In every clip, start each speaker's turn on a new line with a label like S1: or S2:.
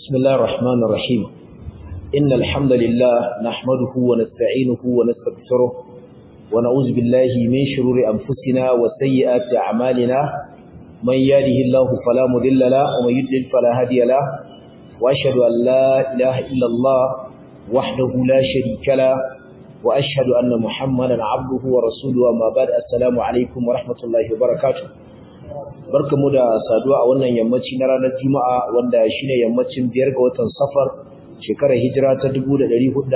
S1: بسم الله الرحمن الرحيم إن الحمد لله نحمده ونستعينه ونستغفره ونعوذ بالله من شرور أنفسنا وسيئات أعمالنا من يهده الله فلا مضل له ومن يضلل فلا هادي له وأشهد أن لا إله إلا الله وحده لا شريك له وأشهد أن محمدا عبده ورسوله وما بعد السلام عليكم ورحمة الله وبركاته barkamu da saduwa a wannan yammaci na ranar Juma'a wanda shine yammacin biyar ga watan Safar shekarar hijira ta 1444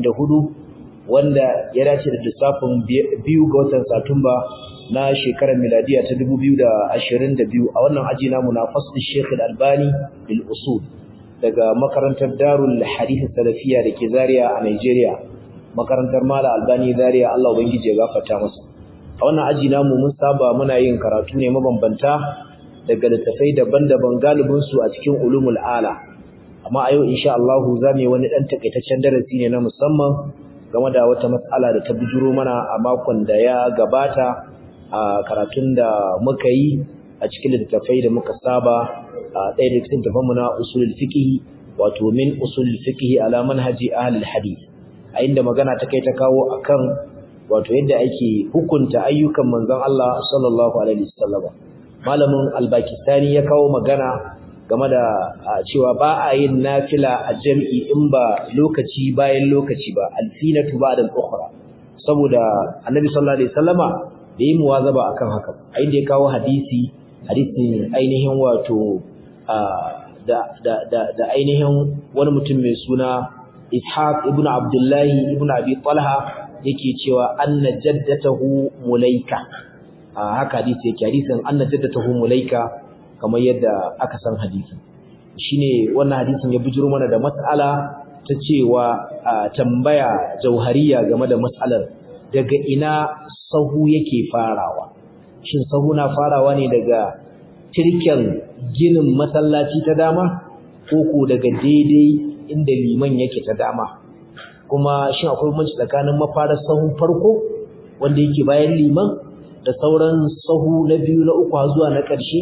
S1: wanda ya dace da lissafin biyu ga watan Satumba na shekarar miladiya ta 2022 a wannan aji namu na fasl Sheikh Al-Albani bil usul daga makarantar Darul Hadith Salafiyya dake Zaria a Nigeria makarantar Mala Albani Zaria Allah ubangije ya gafarta masa a wannan aji namu mun saba muna yin karatu ne mabambanta daga littafai daban-daban galibin su a cikin ulumul ala amma a yau insha Allah za mu yi wani dan takaitaccen darasi ne na musamman game da wata matsala da ta bujuro mana a makon da ya gabata a karatun da muka yi a cikin littafai da muka saba a ɗaya da cikin tafanmu na usulul fiqh wato min usulul fiqh ala manhaji ahlul hadith a inda magana ta kai ta kawo akan wato yadda ake hukunta ayyukan manzon Allah sallallahu alaihi wasallam malamin al-Pakistani ya kawo magana game da cewa ba a yin nafila a jami'i in ba lokaci bayan lokaci ba alfinatu ba'da al-ukhra saboda annabi sallallahu alaihi wasallama da yi muwazaba akan haka a inda ya kawo hadisi hadisin ainihin wato da da da ainihin wani mutum mai suna Ishaq ibn Abdullahi ibn Abi Talha yake cewa anna jaddatahu mulaika haka hadisi yake hadisin anna jaddatahu mulaika kamar yadda aka san hadisi shine wannan hadisin ya bujiro mana da mas'ala ta cewa tambaya jauhariya game da mas'alar daga ina sahu yake farawa shin sahu na farawa ne daga tirken ginin masallaci ta dama ko ko daga daidai inda liman yake ta dama kuma shin akwai bambanci tsakanin mafarar sahun farko wanda yake bayan liman da sauran sahu na biyu na uku zuwa na ƙarshe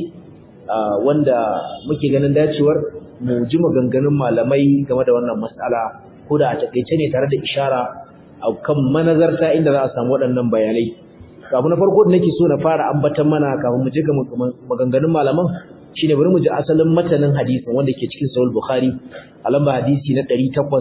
S1: wanda muke ganin dacewar mu ji maganganun malamai game da wannan matsala ko da a takaice ne tare da ishara a kan manazarta inda za a samu waɗannan bayanai abu na farko da nake so na fara ambatan mana kafin mu je ga maganganun malaman shine bari mu ji asalin matanin hadisin wanda ke cikin sahih bukhari a lamba hadisi na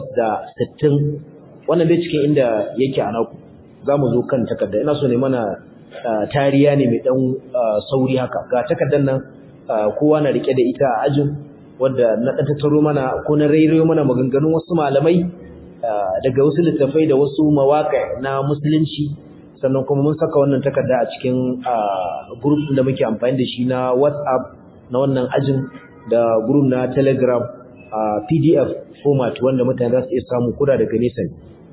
S1: 860 wannan bai cikin inda yake a naku zamu zo kan takarda ina so ne mana tariya ne mai dan sauri haka ga takardar nan kowa na rike da ita a ajin wanda na dan tattaro mana ko na rairayo mana maganganun wasu malamai daga wasu littafai da wasu mawaƙa na musulunci sannan kuma mun saka wannan takarda a cikin group da muke amfani da shi na WhatsApp na wannan ajin da group na Telegram a PDF format wanda mutane za su iya samu kuda daga nesa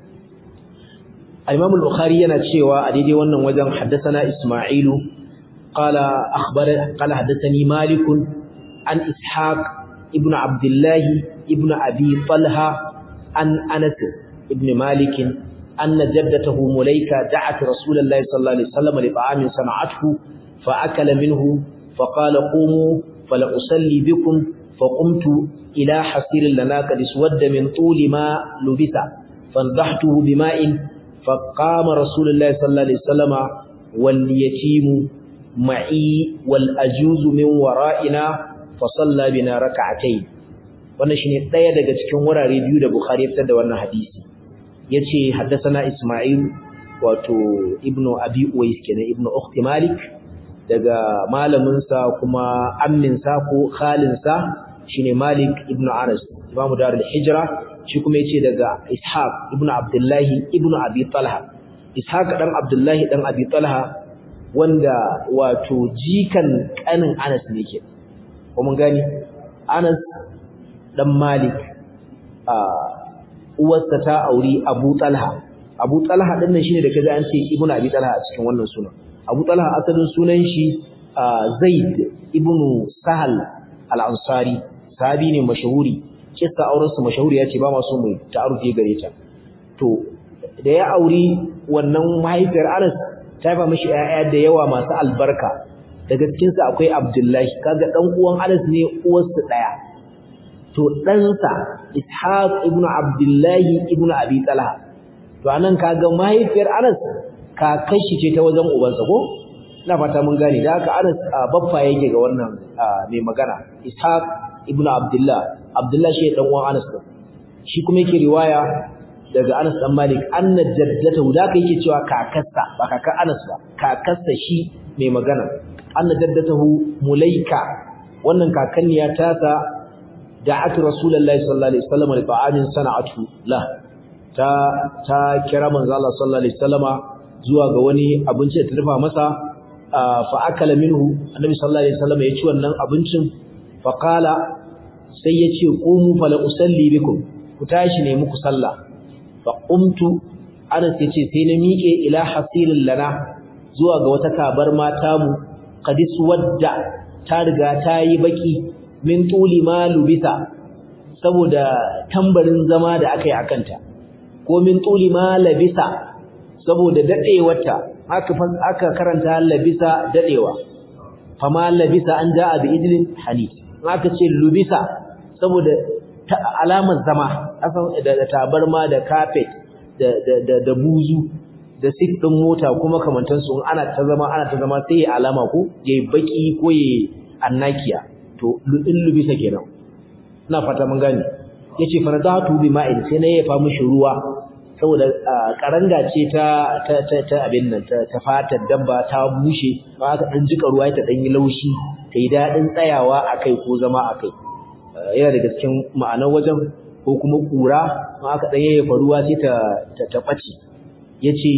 S1: Al-Imam al-Bukhari yana cewa a daidai wannan wajen haddathana Isma'ilu qala akhbara qala haddathani Malik an Ishaq ibn Abdullah ibn Abi Talha an Anas ibn Malik أن جدته مليكة دعت رسول الله صلى الله عليه وسلم لطعام صنعته فأكل منه فقال قوموا فلأصلي بكم فقمت إلى حصير لنا قد اسود من طول ما لبث فانضحته بماء فقام رسول الله صلى الله عليه وسلم واليتيم معي والأجوز من ورائنا فصلى بنا ركعتين wannan shine daya daga cikin wurare biyu da Bukhari ya fitar da wannan hadisi yace haddathana Isma'il wato ibnu Abi Uwais kenan ibnu Ukhti Malik daga malaminsa kuma amminsa ko khalinsa shine Malik ibn Anas Imam Darul Hijra shi kuma yace daga Ishaq ibn Abdullahi ibn Abi Talha Ishaq dan Abdullahi dan Abi Talha wanda wato jikan kanin Anas ne ke ko mun gani Anas dan Malik a uwarsa ta auri Abu Talha Abu Talha din nan shine da kaza an ce ibn Abi Talha a cikin wannan sunan Abu Talha asalin sunan shi Zaid ibn Sahal al-Ansari sahabi ne mashahuri kissa auren su mashahuri yace ba ma so mu ta'arufi gare ta to da ya auri wannan mahaifiyar Anas ta ba mishi ƴaƴa da yawa masu albarka daga cikin su akwai Abdullahi kaga dan uwan Anas ne uwarsu daya to to ɗansa ishaq ibn abdullahi ibn abi talha to anan kaga mahaifiyar anas kakan shi ce ta wajen ubansa ko ina fata mun gane da haka anas baffa yake ga wannan mai magana ishaq ibn abdullah abdullah shi dan uwan anas din shi kuma yake riwaya daga anas dan malik anna jaddatahu da yake cewa kakarsa ba kakar anas ba kakarsa shi mai magana anna jaddatahu mulaika wannan kakanniya ta ta da'at rasulullahi sallallahu alaihi wasallam li ta'amin sana'atu la ta ta kira manzo Allah sallallahu alaihi wasallama zuwa ga wani abinci da ta dafa masa fa akala minhu annabi sallallahu alaihi wasallam ya ci wannan abincin fa qala sai ya ce qumu fala usalli bikum ku tashi ne muku sallah fa qumtu anas ya ce sai na miƙe ila hasilin lana zuwa ga wata kabar mata mu qadis wadda ta riga ta yi baki min tuli ma lubisa saboda tambarin zama da aka yi akanta ko min tuli ma labisa saboda dadewarta aka aka karanta labisa dadewa fama labisa an jaa bi idlin hanif aka ce lubisa saboda alamar zama asan da tabarma da carpet da da da buzu da sit din mota kuma kamantan su ana ta zama ana ta zama sai alama ko yayi baki ko yayi annakiya to in lubisa kenan ina fata mun gane yace faradatu bi ma'in sai na yafa mishi ruwa saboda karanga ce ta ta ta abin nan ta fatar dabba ta bushe ba aka dan jika ruwa ta dan yi laushi kai dadin tsayawa akai ko zama akai yana daga cikin ma'anar wajen ko kuma kura ma aka dan yayyafa ruwa sai ta ta bace yace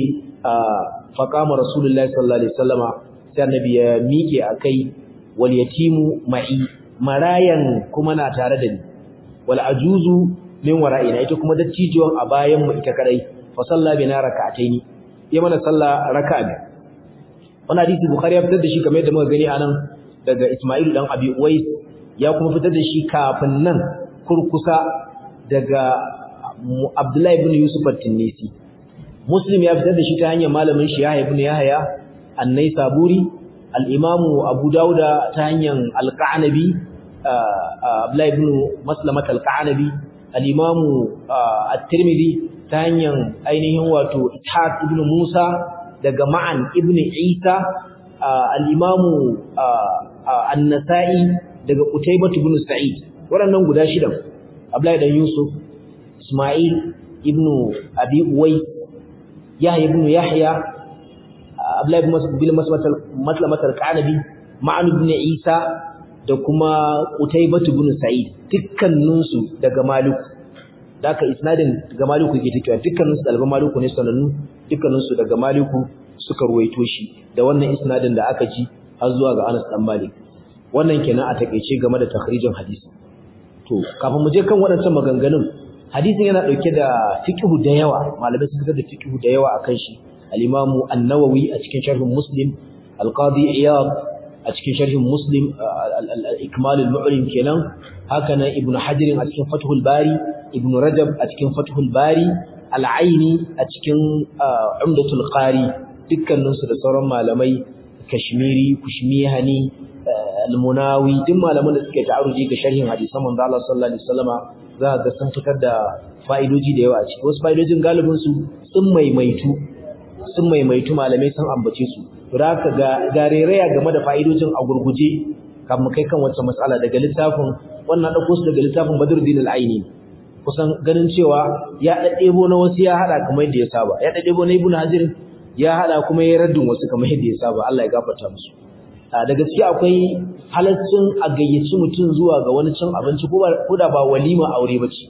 S1: faqama rasulullahi sallallahu alaihi wasallama sai annabi ya miƙe akai wal yatimu ma'i marayan kuma na tare da ni wal ajuzu min wara'ina ita kuma dattijuwan a bayan mu ita kadai fa salla bina rak'ataini ya mana salla raka'a biyu wannan hadisi bukhari ya fitar da shi kamar yadda muka gani anan daga isma'il dan abi uwais ya kuma fitar da shi kafin nan kurkusa daga abdullahi ibn yusuf at-tinisi muslim ya fitar da shi ta hanyar malamin shi yahya ibn yahya an-naisaburi al-imamu abu dauda ta hanyar al-qanabi abdullahi ibn maslamat al-qanabi al-imamu at-tirmidhi ta hanyar ainihin wato ishaq ibn musa daga ma'an ibn isa al-imamu an-nasa'i daga qutaybah ibn sa'id waɗannan guda shidan abdullahi dan yusuf isma'il ibn abi uwais yahya ibn yahya abdullahi ibn maslamat al-qanabi ma'an ibn isa da kuma qutaybah ibn sa'id dukkaninsu daga maliku daka isnadin daga maliku yake takewa dukkaninsu dalban maliku ne sanannu dukkaninsu daga maliku suka ruwaito shi da wannan isnadin da aka ji har zuwa ga Anas dan Malik wannan kenan a takeice game da takhrijin hadisi to kafin mu je kan waɗancan maganganun hadisin yana dauke da fiqhu da yawa malamai sun fitar da fiqhu da yawa akan shi al-Imam an-Nawawi a cikin sharhin Muslim al-Qadi Iyad a cikin sharhin Muslim al-Ikmal al-Mu'lim kenan haka nan Ibn Hajar a cikin Fathul Bari Ibn Rajab a cikin Fathul Bari Al-Aini a cikin Umdatul Qari dukkaninsu da sauran malamai Kashmiri Kushmihani Al-Munawi duk malaman da suke ta'aruji ga sharhin hadisan manzo Allah sallallahu alaihi wasallama za ga sun fitar da fa'idoji da yawa a ciki wasu fa'idojin galibin su sun maimaitu sun maimaitu malamai sun ambace su to da haka ga garereya game da fa'idojin a gurguje kafin kai kan wata matsala daga littafin wannan dauko su daga littafin Badruddin al-Aini kusan ganin cewa ya daddebo na wasu ya hada kamar yadda ya saba ya daddebo na Ibn Hajar ya hada kuma ya raddun wasu kamar yadda ya saba Allah ya gafarta musu da gaskiya akwai halaccin a gayyaci mutum zuwa ga wani cin abinci ko da ba walima aure bace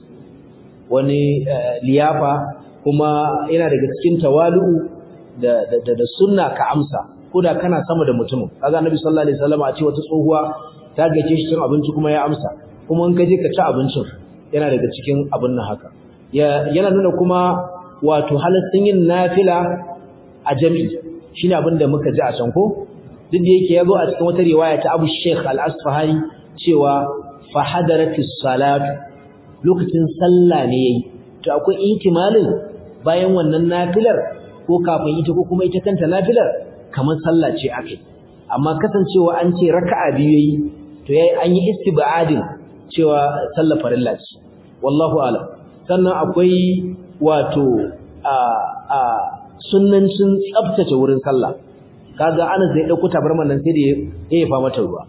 S1: wani liyafa kuma yana daga cikin tawalu'u da da da sunna ka amsa ko da kana sama da mutumin kaga Annabi sallallahu alaihi wasallam a ce wata tsohuwa ta gace shi cin abinci kuma ya amsa kuma in ka je ka ci abincin yana daga cikin abin nan haka yana nuna kuma wato halaccin yin nafila a jami'i shine abin da muka ji a can ko duk da yake yazo a cikin wata riwaya ta Abu Sheikh Al-Asfahani cewa fa hadaratis salat lokacin sallah ne yayi to akwai ihtimalin bayan wannan nafilar ko kafin ita ko kuma ita kanta nafilar kamar sallah ce akai amma kasancewa an ce raka'a biyu yayi to yayi an yi istibadin cewa sallar farilla ce wallahu a'lam sannan akwai wato a a sunnancin tsaftace wurin sallah kaga Anas zai dauko tabarman nan sai da ya yafa mata ruwa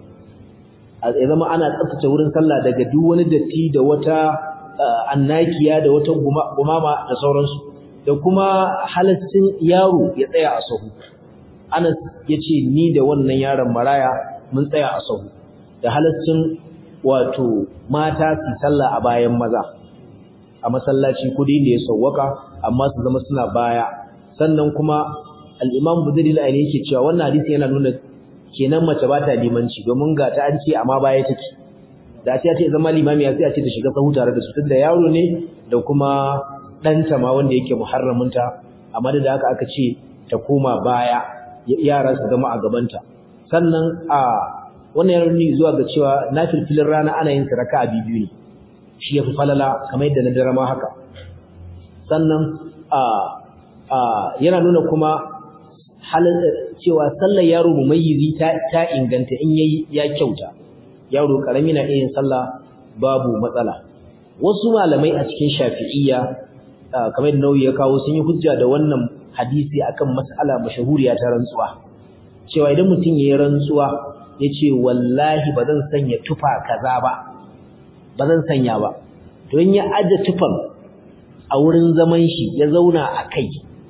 S1: ya zama ana tsaftace wurin sallah daga duk wani datti da wata annakiya da wata gumama da sauransu da kuma halaccin yaro ya tsaya a sahu Anas yace ni da wannan yaron maraya mun tsaya a sahu da halaccin wato mata su sallah a bayan maza a masallaci kudi da ya sawwaka amma su zama suna baya sannan kuma al-Imam Budri al-Aini yake cewa wannan hadisi yana nuna kenan mace ba ta limanci domin ga ta an ce amma baya take da ta ce zama limami sai a ce ta shiga sahu tare da su tunda yaro ne da kuma ɗanta ma wanda yake muharraminta amma da haka aka ce ta koma baya yara su zama a gabanta sannan a wannan yana nuni zuwa ga cewa nafilfilin rana ana yin su raka'a biyu ne shi yafi falala kamar yadda na dare ma haka sannan a a yana nuna kuma halin cewa sallar yaro mumayyizi ta ta inganta in yayi ya kyauta yaro karami na iya yin sallah babu matsala wasu malamai a cikin shafi'iyya kamar da nauyi ya kawo sun yi hujja da wannan hadisi akan mas'ala mashahuriya ta rantsuwa cewa idan mutum yayi rantsuwa yace wallahi ba zan sanya tufa kaza ba ba zan sanya ba don ya aje tufan a wurin zaman shi ya zauna a kai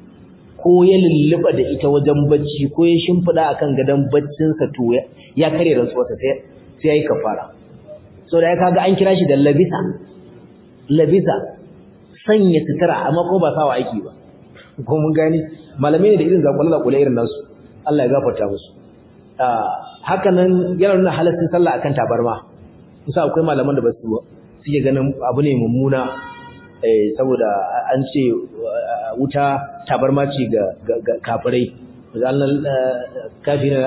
S1: ko ya lulluba da ita wajen bacci ko ya shimfida akan gadon baccinsa to ya kare rantsuwarsa sai sai yayi kafara so da ya kaga an kira shi da labisa labisa sanya sutura amma ko ba sawa aiki ba ko mun gani malamai ne da irin zakwalla kula irin nasu Allah ya gafarta musu haka nan yana nuna halaccin sallah akan tabarma kusa akwai malaman da ba su suke ganin abu ne mummuna saboda an ce wuta tabarma ce ga kafirai zallan kafirina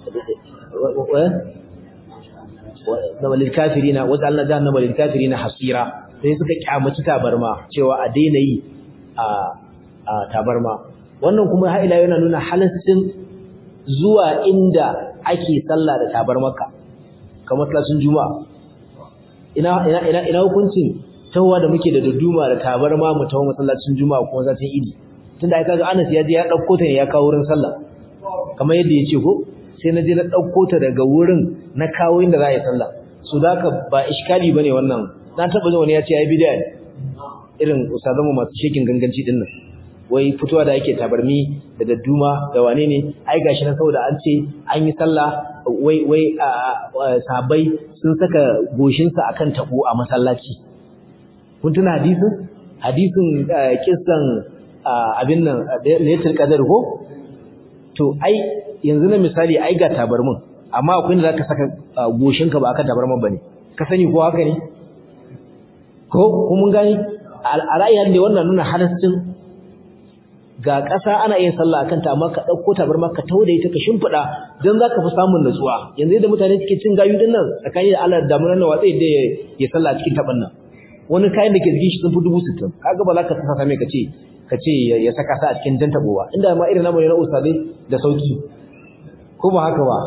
S1: na walil kafirina waja'alna jahannama lil kafirina hasira sai suka kyamaci tabarma cewa a daina yi a tabarma wannan kuma har ila yana nuna halaccin zuwa inda ake sallah da tabarmaka kamar masallacin juma'a ina ina ina ina hukuncin tawwa da muke da duduma da tabarma mu tawo masallacin juma'a ko zatin idi tunda ai kaga Anas ya je ya dauko ta ne ya kawo wurin sallah kamar yadda yace ko sai na je na dauko ta daga wurin na kawo inda za a yi sallah so daka ba iskali bane wannan na taba jin wani ya ce ai bid'a ne irin ustazanmu masu shekin ganganci din nan wai fitowa da yake tabarmi da dadduma da wane ne ai gashi nan saboda an ce an yi sallah wai wai sahabbai sun saka goshinsa akan tabo a masallaci kun tuna hadisin hadisin kissan abin nan laylatul qadar ko to ai yanzu na misali ai ga tabarmin amma akwai inda zaka saka goshinka ba akan tabarmin bane ka sani ko haka ne ko ko mun gani a ra'ayin da wannan nuna halaccin ga ƙasa ana yin sallah akan ta amma ka dauko tabarma ka tauda ita ka shimfida dan zaka fi samun nutsuwa yanzu yadda mutane suke cin gayu din nan tsakani da Allah da damunan nan watsai da ya sallah cikin taban nan wani kayan da ke jikin shi sun fi dubu sittin kaga ba za ka saka mai ka ce ka ce ya saka sa a cikin jan tabowa inda ma irin namu ne na ustadai da sauki ko ba haka ba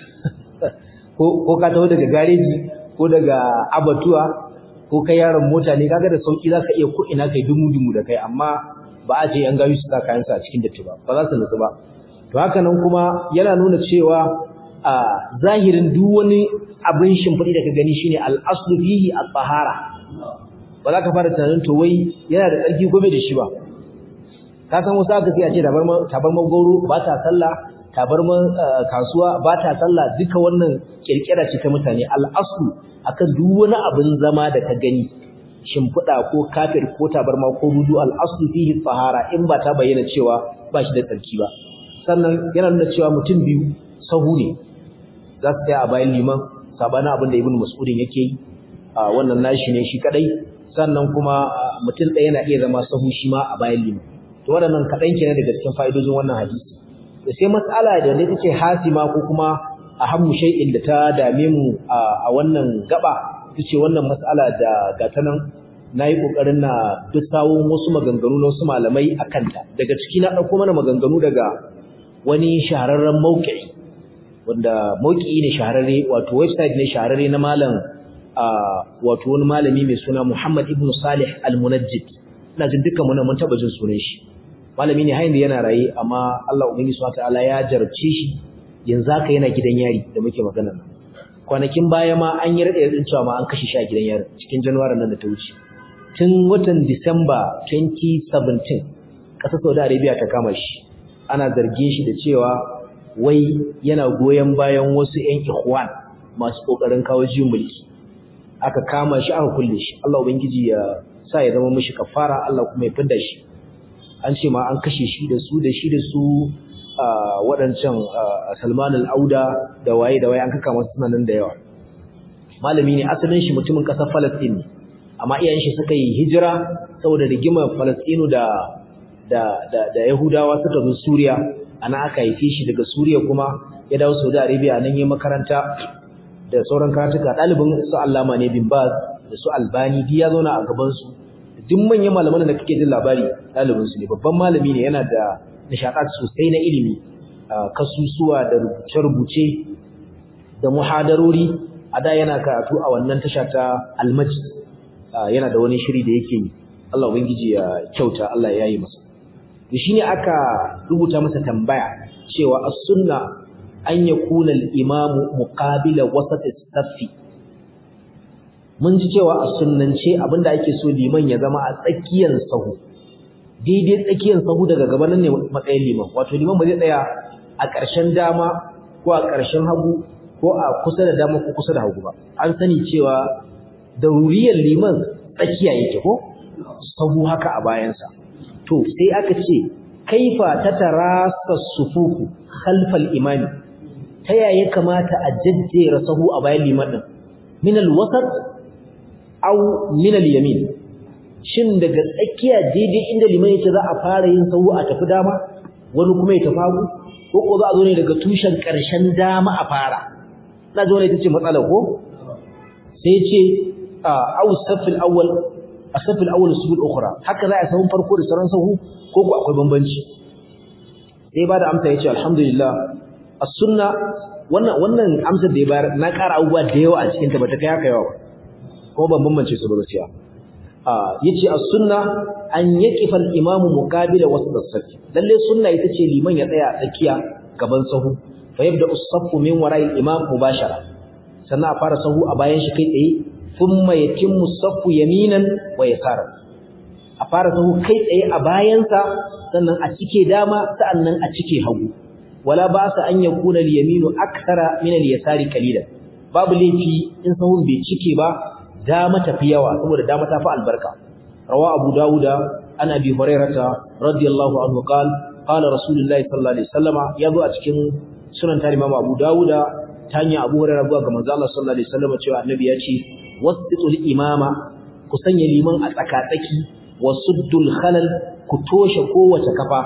S1: ko ka taho daga gareji ko daga abatuwa ko kai yaron mota ne kaga da sauki zaka iya ko ina kai dumu dumu da kai amma ba a ce yan gawi su sa kayan sa a cikin datti ba ba za su nutsu ba to haka nan kuma yana nuna cewa a zahirin duk wani abin shimfiɗi da ka gani shine al-aslu fihi at-tahara ba za ka fara tunanin to wai yana da tsarki ko bai da shi ba ka san wasu aka sai a ce tabarma goro ba ta sallah tabarman kasuwa ba ta sallah duka wannan kirkira ce ta mutane al'aslu akan duk wani abin zama da ka gani shimfiɗa ko kafir ko tabarma ko rudu al'aslu fihi tsahara in ba ta bayyana cewa ba shi da tsarki ba sannan yana nuna cewa mutum biyu sahu ne za su tsaya a bayan liman sabanin abin da ibn mas'udin yake yi wannan nashi ne shi kadai sannan kuma mutum ɗaya na iya zama sahu shi ma a bayan liman to waɗannan kaɗan kenan daga cikin fa'idojin wannan hadisi da sai matsala da ne tace hasima ko kuma ahammu shay'in da ta dame mu a wannan gaba tace wannan matsala da gata nan nayi kokarin na duk sawun wasu maganganu na wasu malamai akan ta daga ciki na dauko mana maganganu daga wani shahararren mauki'i wanda mauki'i ne shahararre wato website ne shahararre na malam wato wani malami mai suna Muhammad ibn Salih al-Munajjid ina jin dukkan mu mun taba jin sunan shi malami ne hayin da yana raye amma Allah ubangiji subhanahu wataala ya jarabce shi yanzu haka yana gidan yari da muke magana nan kwanakin baya ma an yi rade din cewa ma an kashe shi a gidan yari cikin January nan da ta wuce tun watan December 2017 kasar Saudi Arabia ta kama shi ana zargin shi da cewa wai yana goyen bayan wasu ƴan ikhwan masu kokarin kawo jiyin mulki aka kama shi aka kulle shi Allah ubangiji ya sa ya zama mishi kafara Allah kuma ya fidda shi an ce ma an kashe shi da su da shi da su waɗancan Salman al-Auda da waye da waye an kaka masu sunanan da yawa malami ne asalin shi mutumin ƙasar Palestine ne amma iyayen shi suka yi hijira saboda rigimar Palestine da da da, da Yahudawa suka zo Suriya ana aka haife shi daga Suriya kuma ya dawo Saudi Arabia nan yayin makaranta da sauran karatuka ɗalibin su Allama ne bin Baz da su Albani duk ya zauna a gaban su duk manyan malaman da kake jin labari ɗalibin su ne babban malami ne yana da nishaɗat sosai na ilimi kasusuwa da rubuce-rubuce da muhadarori a da yana karatu a wannan tasha ta Almajid yana da wani shiri da yake yi Allah ubangiji ya kyauta Allah ya yi masa shine aka rubuta masa tambaya cewa as-sunna an yakuna al-imamu muqabila wasat as-saffi mun ji cewa a sunnance abinda ake so liman ya zama a tsakiyar sahu daidai tsakiyar sahu daga gaban ne matsayin liman wato liman ba zai tsaya a ƙarshen dama ko a ƙarshen hagu ko a kusa da dama ko kusa da hagu ba an sani cewa dauriyar liman tsakiya yake ko sahu haka a bayansa to sai aka ce kaifa tatarasa sufufu khalfal imami ta yaya kamata a jajjera sahu a bayan liman din min alwasat aw min alyamin shin daga tsakiya daidai inda liman yake za a fara yin sahu a tafi dama wani kuma ya tafi hagu ko ko za a zo ne daga tushen karshen dama a fara na zo ne tace matsala ko sai ce aw safil awwal asafil awwal subul ukhra haka za a sahu farko da sauran sahu ko ko akwai bambanci sai ba da amsa yace alhamdulillah as-sunna wannan wannan amsar da ya bayar na ƙara abubuwa da yawa a cikin ta bata kai haka yawa ko ban bambance su ba gaskiya ah yace as-sunna an yaqifa al-imam muqabila wasat as-saff lalle sunna ita ce liman ya tsaya tsakiya gaban sahu fa yabda as-saff min wara'i al-imam mubashara sannan a fara sahu a bayan shi kai tsaye thumma yatimmu as-saff yaminan wa yasara a fara sahu kai tsaye a bayansa sannan a cike dama sa'annan a cike hagu wala ba sa an yakuna al-yaminu akthara min al-yasari qalilan babu laifi in sahun bai cike ba dama tafi yawa saboda dama ta fi albarka rawa abu dauda an abi hurairata radiyallahu anhu qala qala rasulullahi sallallahu alaihi wasallama yazo a cikin sunan tarihi imam abu dauda ta hanyar abu hurairah zuwa ga manzo Allah sallallahu alaihi wasallama cewa annabi ya ce wasitul imama ku sanya liman a tsakatsaki wasuddul khalal ku toshe kowace kafa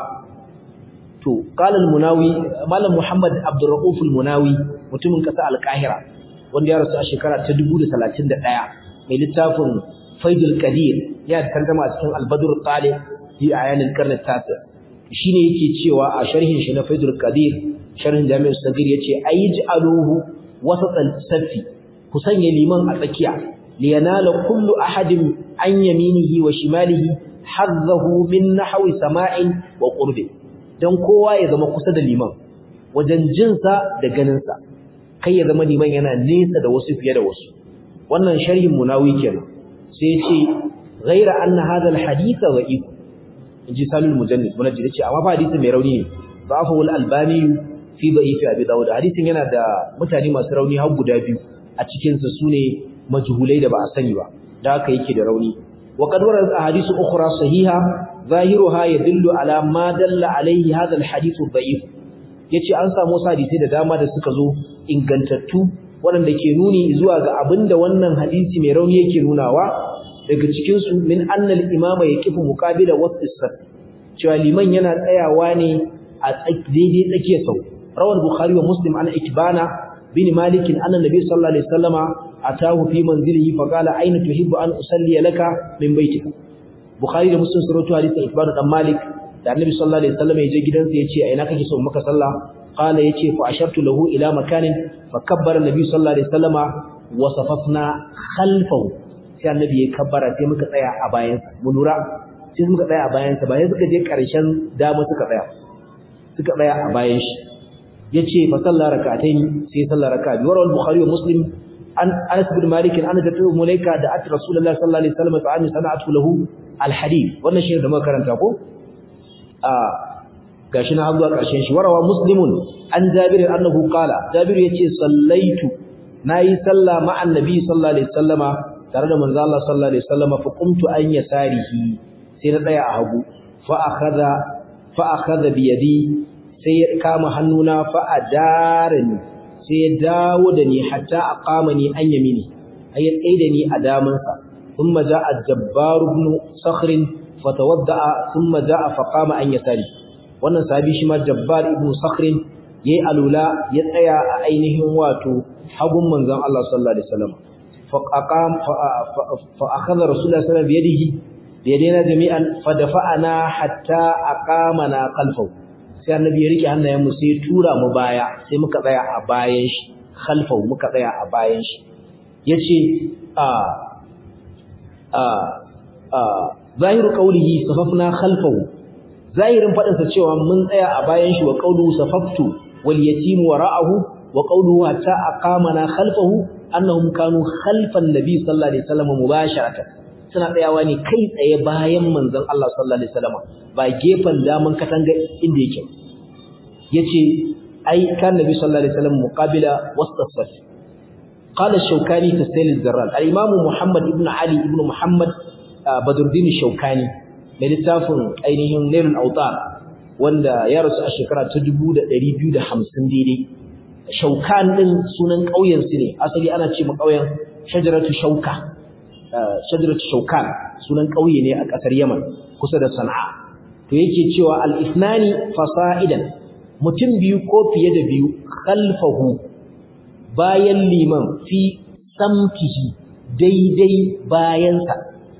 S1: to qala al-munawi malam muhammad abdurrauf al-munawi mutumin kasa al-qahira wanda ya rasu a shekara ta 1031 mai littafin faidul qadir ya tantama a cikin al-badr al-talib fi ayan al-qarn al-tasi shine yake cewa a sharhin shi na faidul qadir sharhin jami'ul sagir yace ayj'aluhu wasat al-safi ku sanya liman a tsakiya liyanala kullu ahadin an yaminihi wa shimalihi hazzahu min nahwi sama'in wa qurbi dan kowa ya zama kusa da liman wajen jinsa da ganinsa kai ya zama liman yana nesa da wasu fiye da wasu wannan sharhin munawi kenan sai ya ce ghaira anna hadha alhadith dha'if inji salul mujannid munajjid yace amma fa hadisi mai rauni ne da'afu al-albani fi da'if abi dawud hadisin yana da mutane masu rauni har guda biyu a cikin sa sune majhulai da ba a sani ba da haka yake da rauni wa qad warat ahadithu ukhra sahiha zahiruha yadullu ala ma dalla alayhi hadha alhadith dha'if yace an samu hadisi da dama da suka zo ingantattu waɗanda ke nuni zuwa ga abinda wannan hadisi mai rauni yake nunawa daga cikin su min annal imama yaqifu muqabila wasfis cewa liman yana tsayawa ne a daidai tsakiyar sau rawal bukhari wa muslim an ikbana bin malik anna nabi sallallahu alaihi wasallama atahu fi manzilihi fa qala aina tuhibbu an usalli laka min baitika bukhari da muslim sun rawaito hadisin ikbana dan malik da annabi sallallahu alaihi wasallama ya je gidansa yace a ina kake so maka sallah qala yace fa ashartu lahu ila makanin fa kabbara nabi sallallahu alaihi wasallama wa safafna khalfahu sai annabi ya kabbara sai muka tsaya a bayansa mu lura sai muka tsaya a bayansa bayan suka je ƙarshen dama suka tsaya suka tsaya a bayan shi yace fa sallar rak'atayn sai sallar rak'a bi warawal bukhari wa muslim an anas bin malik an da tu mulaika da at rasulullahi sallallahu alaihi wasallam fa an sana'atu lahu al hadith wannan shi da muka karanta ko a gashi na zuwa ƙarshen shi warawa muslimun an jabir annahu qala jabir yace sallaitu nayi sallah ma'an nabi sallallahu alaihi wasallama tare da manzo Allah sallallahu alaihi wasallama fa qumtu an yasarihi sai na tsaya a hagu fa akhadha fa akhadha bi yadi sai ya kama hannuna fa adarani sai ya dawo da ni hatta aqamani an yamini ay ya tsaye da ni a damansa thumma ja'a jabbar ibn sakhr fatawadda'a thumma ja'a fa qama an yasari wannan sahabi shi ma jabbar ibn sakhr yayi alula ya tsaya a ainihin wato hagun manzon Allah sallallahu alaihi wasallam fa aqam fa akhadha rasulullah sallallahu alaihi wasallam bi yadihi biyadena jami'an fadafa'ana hatta aqamana khalfahu sai annabi ya rike hannayen mu sai tura mu baya sai muka tsaya a bayan shi khalfahu muka tsaya a bayan shi yace a a a zahiru qawlihi safafna khalfahu zahirin fadin sa cewa mun tsaya a bayan shi wa qawluhu safaftu wal yatim wara'ahu wa qawluhu hatta aqamana khalfahu annahum kanu khalfan nabi sallallahu alaihi wasallam mubasharatan suna tsayawa ne kai tsaye bayan manzon Allah sallallahu alaihi wasallam ba gefen daman katanga inda yake yace ai kan nabi sallallahu alaihi wasallam muqabila wastasaf qala ash-shawkani fi sayl al-zarral al-imam muhammad ibn ali ibn muhammad badruddin ash-shawkani mai littafin ainihin nailul awtar wanda ya rasu a shekara ta 2250 daidai shaukan din sunan kauyen su ne asali ana ce mu kauyen shajaratu shauka shajaratu shaukan sunan kauye ne a kasar Yaman kusa da Sana'a to yake cewa al-ithnani fasa'idan mutum biyu ko fiye da biyu khalfahu bayan liman fi samtihi daidai bayansa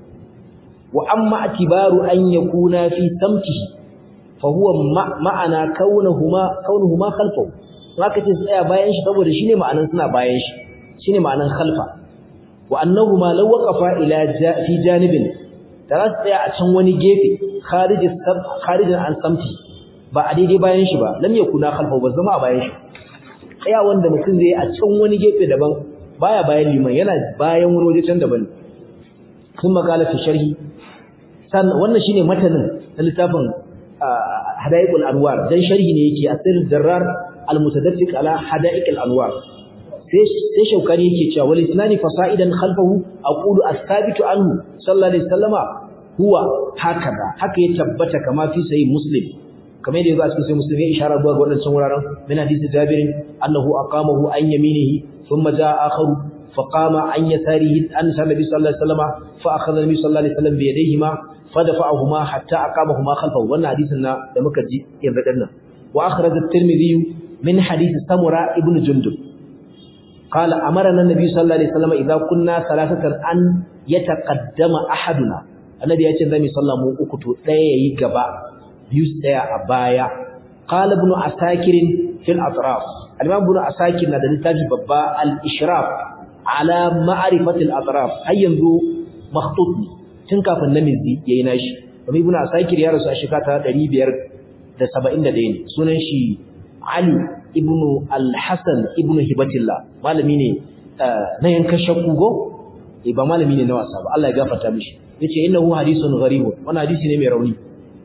S1: wa amma atibaru an yakuna fi samtihi fa huwa ma'ana kaunahuma kaunuhuma khalfahu haka ce tsaya bayan shi saboda shine ma'anan suna bayan shi shine ma'anan khalfa wa annahuma law waqafa ila fi janibin da za su tsaya a can wani gefe kharijin an samti ba a daidai bayan shi ba lam yakuna khalfa ba zama a bayan shi tsaya wanda mutum zai a can wani gefe daban baya bayan liman yana bayan wani waje can daban sun makala fi sharhi san wannan shine matanin na littafin hadaiqul anwar dan sharhi ne yake asir darrar al-mutadaffiq ala hadaiqul anwar sai shaukani yake cewa wal isnani fasaidan khalfahu aqulu as-sabitu anhu sallallahu alaihi wasallama huwa hakaza haka ya tabbata kama fi sahih muslim kamar yadda yazo a cikin sahih muslim ya ishara zuwa ga wadannan wuraren min hadisi jabir annahu aqamahu an yaminihi thumma jaa akharu فقام عن يساره أن النبي صلى الله عليه وسلم فأخذ النبي صلى الله عليه وسلم بيديهما فدفعهما حتى أقامهما خلفه وأن حديثنا لما كجي يبدلنا وأخرج الترمذي من حديث سمرة ابن جندب قال أمرنا النبي صلى الله عليه وسلم إذا كنا ثلاثة أن يتقدم أحدنا النبي يأتي النبي صلى الله عليه وسلم تأيي قبا يستيع أبايا قال ابن عساكر في الأطراف الإمام ابن عساكر نادى نتاجي بابا الإشراف على معرفة الأطراف هل ينذو مخطوط تنكا فالنمزي ييناش ومن ابن عساكر يا رسول الشكاة دريبير da 71 ne sunan shi Ali ibn al-Hasan ibn Hibatillah malami ne na yankan shakku go eh ba malami ne na wasa ba Allah ya gafarta mishi yace innahu hadithun gharib wannan hadisi ne mai rauni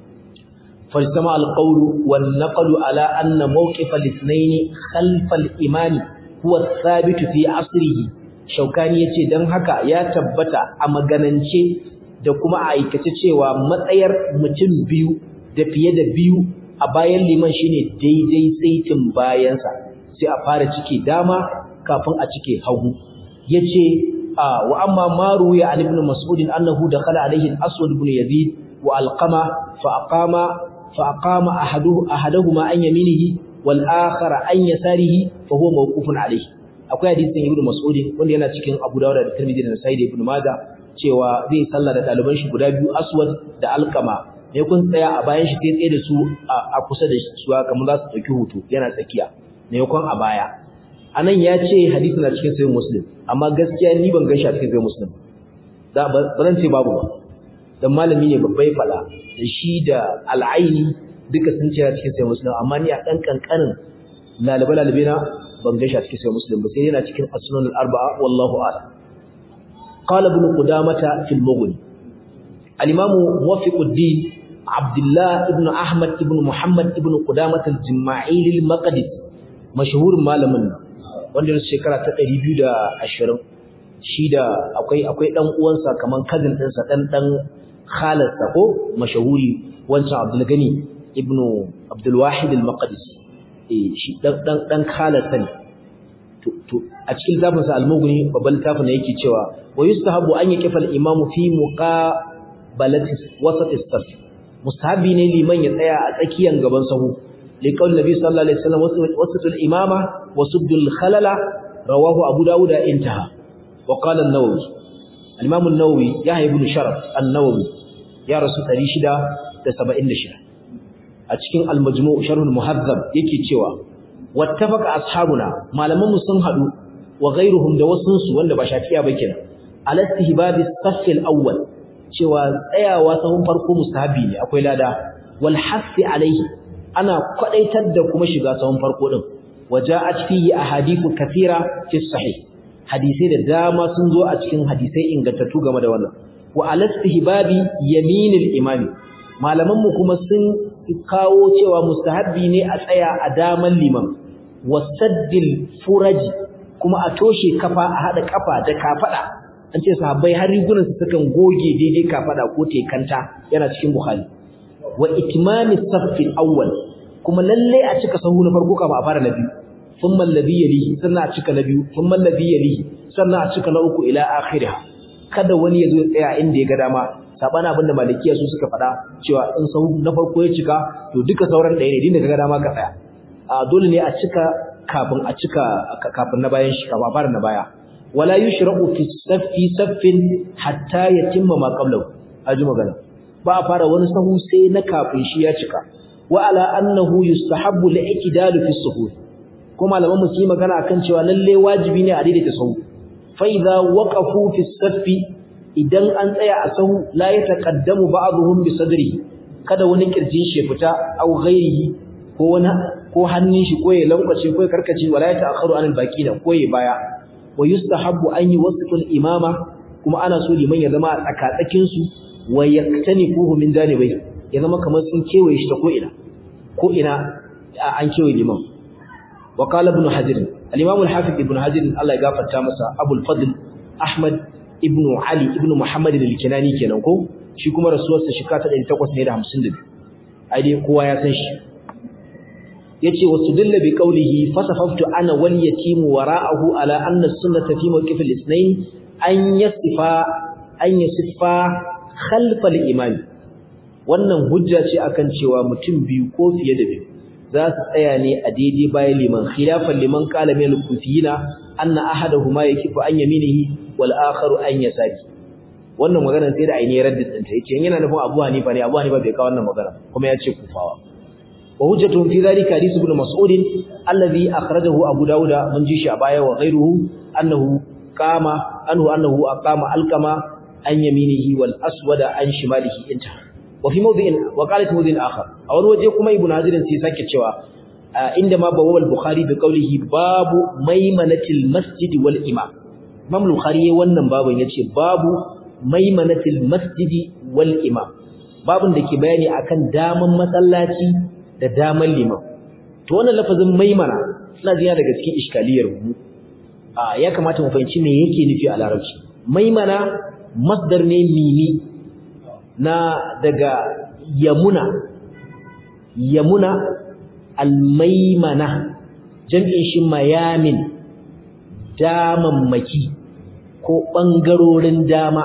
S1: فاجتمع القول والنقل على أن موقف الاثنين خلف الإمام هو الثابت في عصره شوكاني yace dan haka ya tabbata a maganance da kuma a aikace cewa matsayar mutum biyu da fiye da biyu a bayan liman shine daidai saitin bayansa sai a fara cike dama kafin a cike hagu yace wa amma maru ya an ibn mas'ud annahu dakhala alayhi al-aswad ibn yazid wa alqama fa aqama فأقام أحده أحدهما عن يمينه والآخر عن يساره فهو موقوف عليه akwai hadisin Ibn Mas'ud wanda yana cikin Abu Dawud da Tirmidhi da Nasa'i da Ibn Majah cewa zai sallah da ɗaliban shi guda biyu Aswad da Alqama ne kun tsaya a bayan shi sai tsaye da su a kusa da su kamar za su dauki hoto yana tsakiya ne kun a baya anan ya ce hadisi na cikin sahih muslim amma gaskiya ni ban gaishe a cikin sahih muslim da ba zan ce babu ba dan malami ne babbai fala da shi da al'aini duka sun ce a cikin sahih muslim amma ni a dan kankanin lalabe lalabe na ban gaishe a cikin sahih muslim ba sai yana cikin as-sunan al-arba'a wallahu a'lam qala ibn qudamah fil mughni al-imam muwaffiquddin abdullah ibn ahmad ibn muhammad ibn qudamah al-jima'ili al-maqdisi mashhurin malamin nan wanda ya shekara ta 220 shi da akwai akwai dan uwansa kaman cousin ɗinsa dan dan khalarsa ko mashahuri wancan Abdul Gani ibnu Abdul Wahid al-Maqdisi eh shi dan dan dan khalarsa ne to to a cikin zafin sa al-Mughni babban tafin ne yake cewa wa yustahabu an yaqifa al-imamu fi muqabalati wasat as-saf mustahabi ne liman ya tsaya a tsakiyan gaban sahu لقول النبي صلى الله عليه وسلم وسط الإمامة وسد الخلل رواه أبو داود انتهى وقال النووي الإمام النووي يحيى بن شرف النووي يا رسول تريشدا تسبعين شدا أتكين المجموع شرح المهذب يكي تشوى واتفق أصحابنا ما لم نسن هدو وغيرهم دوسنس وند بشافيا بكنا على استهباب الصف الأول cewa tsayawa sahun farko mustahabi ne akwai lada wal hasi alaihi ana kwadaitar da kuma shiga sahun farko din waja'at fihi ahadithu kathira fi sahih hadisai da dama sun zo a cikin hadisai ingantattu game da wannan wa alastihbabi yaminil imami malaman mu kuma sun kawo cewa mustahabbi ne a tsaya a daman liman wasaddil furaji kuma a toshe kafa a hada kafa da kafada an ce sahabbai har rigunan su sukan goge daidai kafada ko tekanta yana cikin bukhari wa itmami safi awwal kuma lalle a cika sahu na farko kafin a fara na biyu thumma alladhi yalihi sannan a cika na biyu thumma alladhi yalihi sannan a cika na uku ila akhirih kada wani yazo ya tsaya inda ya ga dama sabana abinda malikiya su suka faɗa cewa in sahu na farko ya cika to duka sauran ɗaya ne dinda ka ga dama ka tsaya a dole ne a cika kafin a cika kafin na bayan shi kafin a fara na baya wala yushra'u fi saffi saffin hatta yatimma ma qablahu aji magana ba a fara wani sahu sai na kafin shi ya cika wa ala annahu yustahabbu li'tidalu fi suhur kuma malaman mu yi magana akan cewa lalle wajibi ne a daidaita sahu fa idza waqafu fi saffi idan an tsaya a sahu la yataqaddamu ba'dhum bi sadri kada wani kirjin shi fita au ghairihi ko wani ko hannun shi ko ya lankwace ko ya karkace wala ya ta'akharu anil baqina ko ya baya wa yustahabbu an yuwaffiqu al-imama kuma ana so liman ya zama a tsakatsakin su wa yaktanifuhu min janibai ya zama kamar sun kewaye shi ta ko ina ko ina an kewaye liman wa qala ibn hajar al-imam al-hafiz ibn hajar Allah ya gafarta masa abul fadl ahmad ibn ali ibn muhammad al-kinani kenan ko shi kuma rasuwarsa shekara ta 852 ai dai kowa ya san shi yace wasudilla bi qawlihi fasafaftu ana wal yatim wara'ahu ala anna sunnata fi mawqif al-ithnain an yasifa an yasifa khalf al-imam wannan hujja ce akan cewa mutum biyu ko fiye da biyu za su tsaya ne a daidai bayan liman khilafan liman qala min al-kufiyina anna ahaduhuma yakifu an yaminihi wal akharu an yasari wannan magana sai da ainihin raddin ta yace yana nufin Abu Hanifa ne Abu Hanifa bai kawo wannan magana kuma ya ce kufawa وهجته في ذلك حديث ابن مسعود الذي أخرجه أبو داود من جيش أبايا وغيره أنه قام أنه أنه أقام الكما عن يمينه والأسود عن شماله انتهى وفي موضع وقالت موضع آخر أول وجهكم ابن هزير سيساك الشواء عندما بواب البخاري بقوله باب ميمنة المسجد والإمام Imam Bukhari wannan babun yace babu maimanatil masjidi wal imam babun da ke bayani akan daman masallaci da daman liman to wannan lafazin maimana ina jiya daga cikin iskaliyar mu a ya kamata mu fahimci me yake nufi a larabci maimana masdar ne mimi na daga yamuna yamuna almaimana jam'in shi mayamin damammaki ko bangarorin dama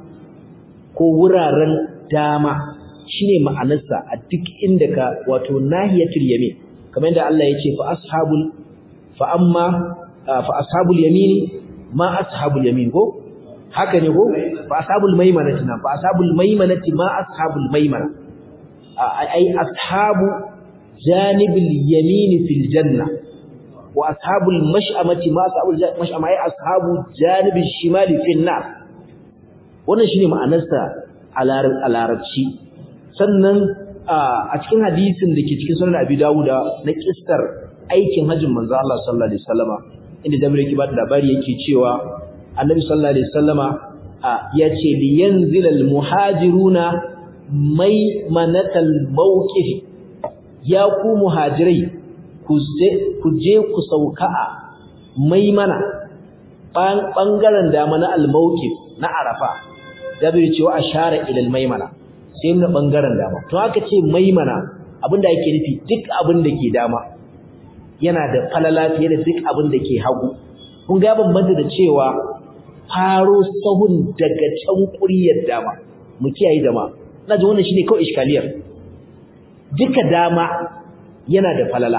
S1: ko wuraren dama shine ma'anarsa a duk inda ka wato nahiyatul yamin kamar yadda Allah ya ce fa ashabul fa amma fa ashabul yamini ma ashabul yamin ko haka ne ko fa ashabul maimanati na fa ashabul maimanati ma ashabul maimana ai ashabu janibil yamin fil janna wa ashabul mash'amati ma ashabul mash'ama ai ashabu janibi shimali fi nar wannan shine ma'anarsa a larabci sannan a cikin hadisin da ke cikin sunan abi dawuda na kissar aikin hajjin manzo Allah sallallahu alaihi wasallama inda Jabir yake ba da labari yake cewa Annabi sallallahu alaihi wasallama yace li yanzil al muhajiruna mai manatal mawqif ya ku muhajirai ku je ku sauka a maimana bangaren dama na al mawqif na arafa Jabir cewa ashara ila al maimana sai na bangaren dama to aka ce maimana abinda yake nufi duk abin da ke dama yana da falala fiye da duk abin da ke hagu kun ga bambanta da cewa faro sahun daga can kuriyar dama mu kiyaye dama ina ji wannan shine kawai iskaliyar duka dama yana da falala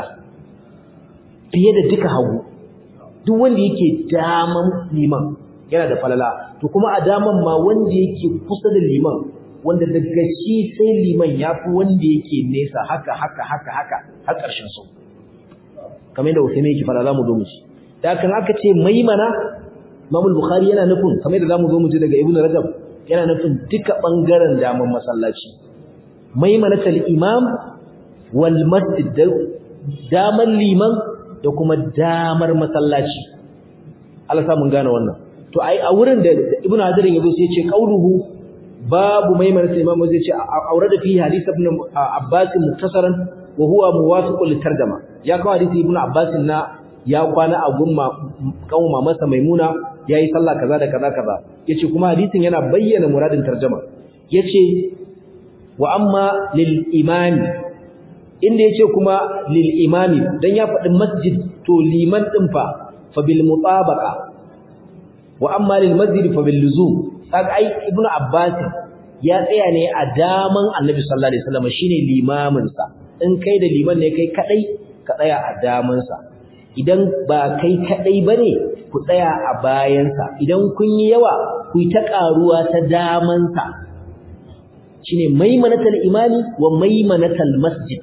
S1: fiye da duka hagu duk wanda yake daman liman yana da falala to kuma a daman ma wanda yake kusa da liman wanda daga shi sai liman ya fi wanda yake nesa haka haka haka haka har ƙarshen sau kamar yadda Usaimi yake fara zamu zo mu ci da kan aka ce maimana Imam Bukhari yana nufin kamar yadda zamu zo mu ji daga Ibn Rajab yana nufin duka bangaren daman masallaci maimanatul imam wal masjid daman liman da kuma damar masallaci Allah sa mun gane wannan to ai a wurin da Ibn Hajar yazo sai ya ce qauluhu babu maimanatul imam zai ce aurada fi hadith ibn Abbas muktasaran wa huwa muwafiqun litarjama ya kawo hadisi ibnu abbas na ya kwana a gumma kanwa masa maimuna yayi sallah kaza da kaza kaza yace kuma hadisin yana bayyana muradin tarjuma yace wa amma lil imami inda yace kuma lil imami dan ya faɗi masjid to liman din fa fa bil mutabaqa wa amma lil masjid fa bil luzum kaga ai ibnu abbas ya tsaya ne a daman annabi sallallahu alaihi wasallam shine limamin sa in kai da liman ne kai kadai ka tsaya a damansa idan ba kai kadai bane ku tsaya a bayansa idan kun yi yawa ku yi ta karuwa ta damansa shine maimanatal imani wa maimanatal masjid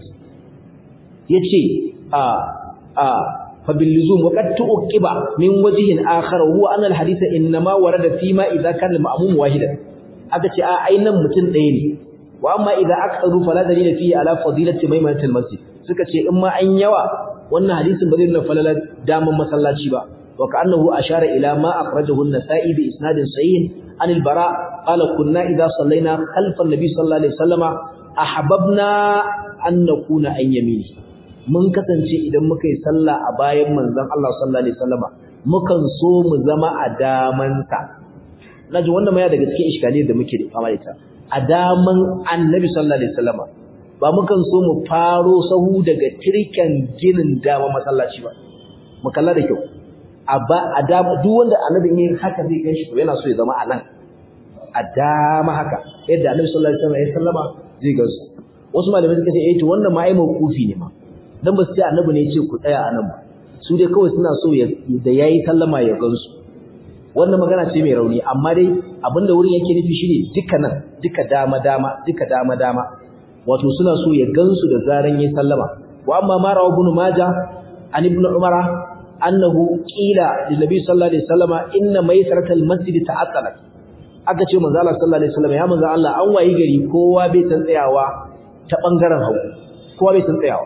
S1: yace a a fa bil luzum wa qad tuqiba min wajhin akhar huwa anna al hadith inma warada fi ma idha kana al ma'mum wahidan aka ce a ainan mutun ɗaya ne wa amma idza aktaru fala dalila fihi ala fadilati maimanati almasjid suka ce in ma an yawa wannan hadisin ba zai nuna falala daman masallaci ba wa ka'annahu ashara ila ma akhrajahu an-nasa'i bi isnadin sahih an al-bara qala kunna idza sallaina khalfa an-nabi sallallahu alaihi wasallama ahbabna an nakuna an yamini mun kasance idan muka yi sallah a bayan manzon Allah sallallahu alaihi wasallama mukan so mu zama a damansa naji wannan ma ya daga cikin iskaliyar da muke fama da ita a daman annabi sallallahu alaihi wasallama ba mukan so mu faro sahu daga tirken ginin dama masallaci ba mu kalla da kyau a ba a dama duk wanda annabi ne haka zai ganshi to yana so ya zama a nan a dama haka yadda annabi sallallahu alaihi wasallam ya sallama zai gansu wasu malamai suka ce eh to wannan ma ai mawqufi ne ma dan ba su ce annabi ne ya ce ku tsaya a nan ba su dai kawai suna so ya da yayi sallama ya gansu wannan magana ce mai rauni amma dai abinda wurin yake nufi shine duka nan duka dama dama duka dama dama wato suna so ya gansu da zaran yayin sallama wa amma ma rawa ibn majah an ibn umara annahu qila lin nabi sallallahu alaihi wasallama inna maysaratal masjid ta'attalat aka ce manzo Allah sallallahu alaihi wasallam ya manzo Allah an wayi gari kowa bai san tsayawa ta bangaren hagu kowa bai san tsayawa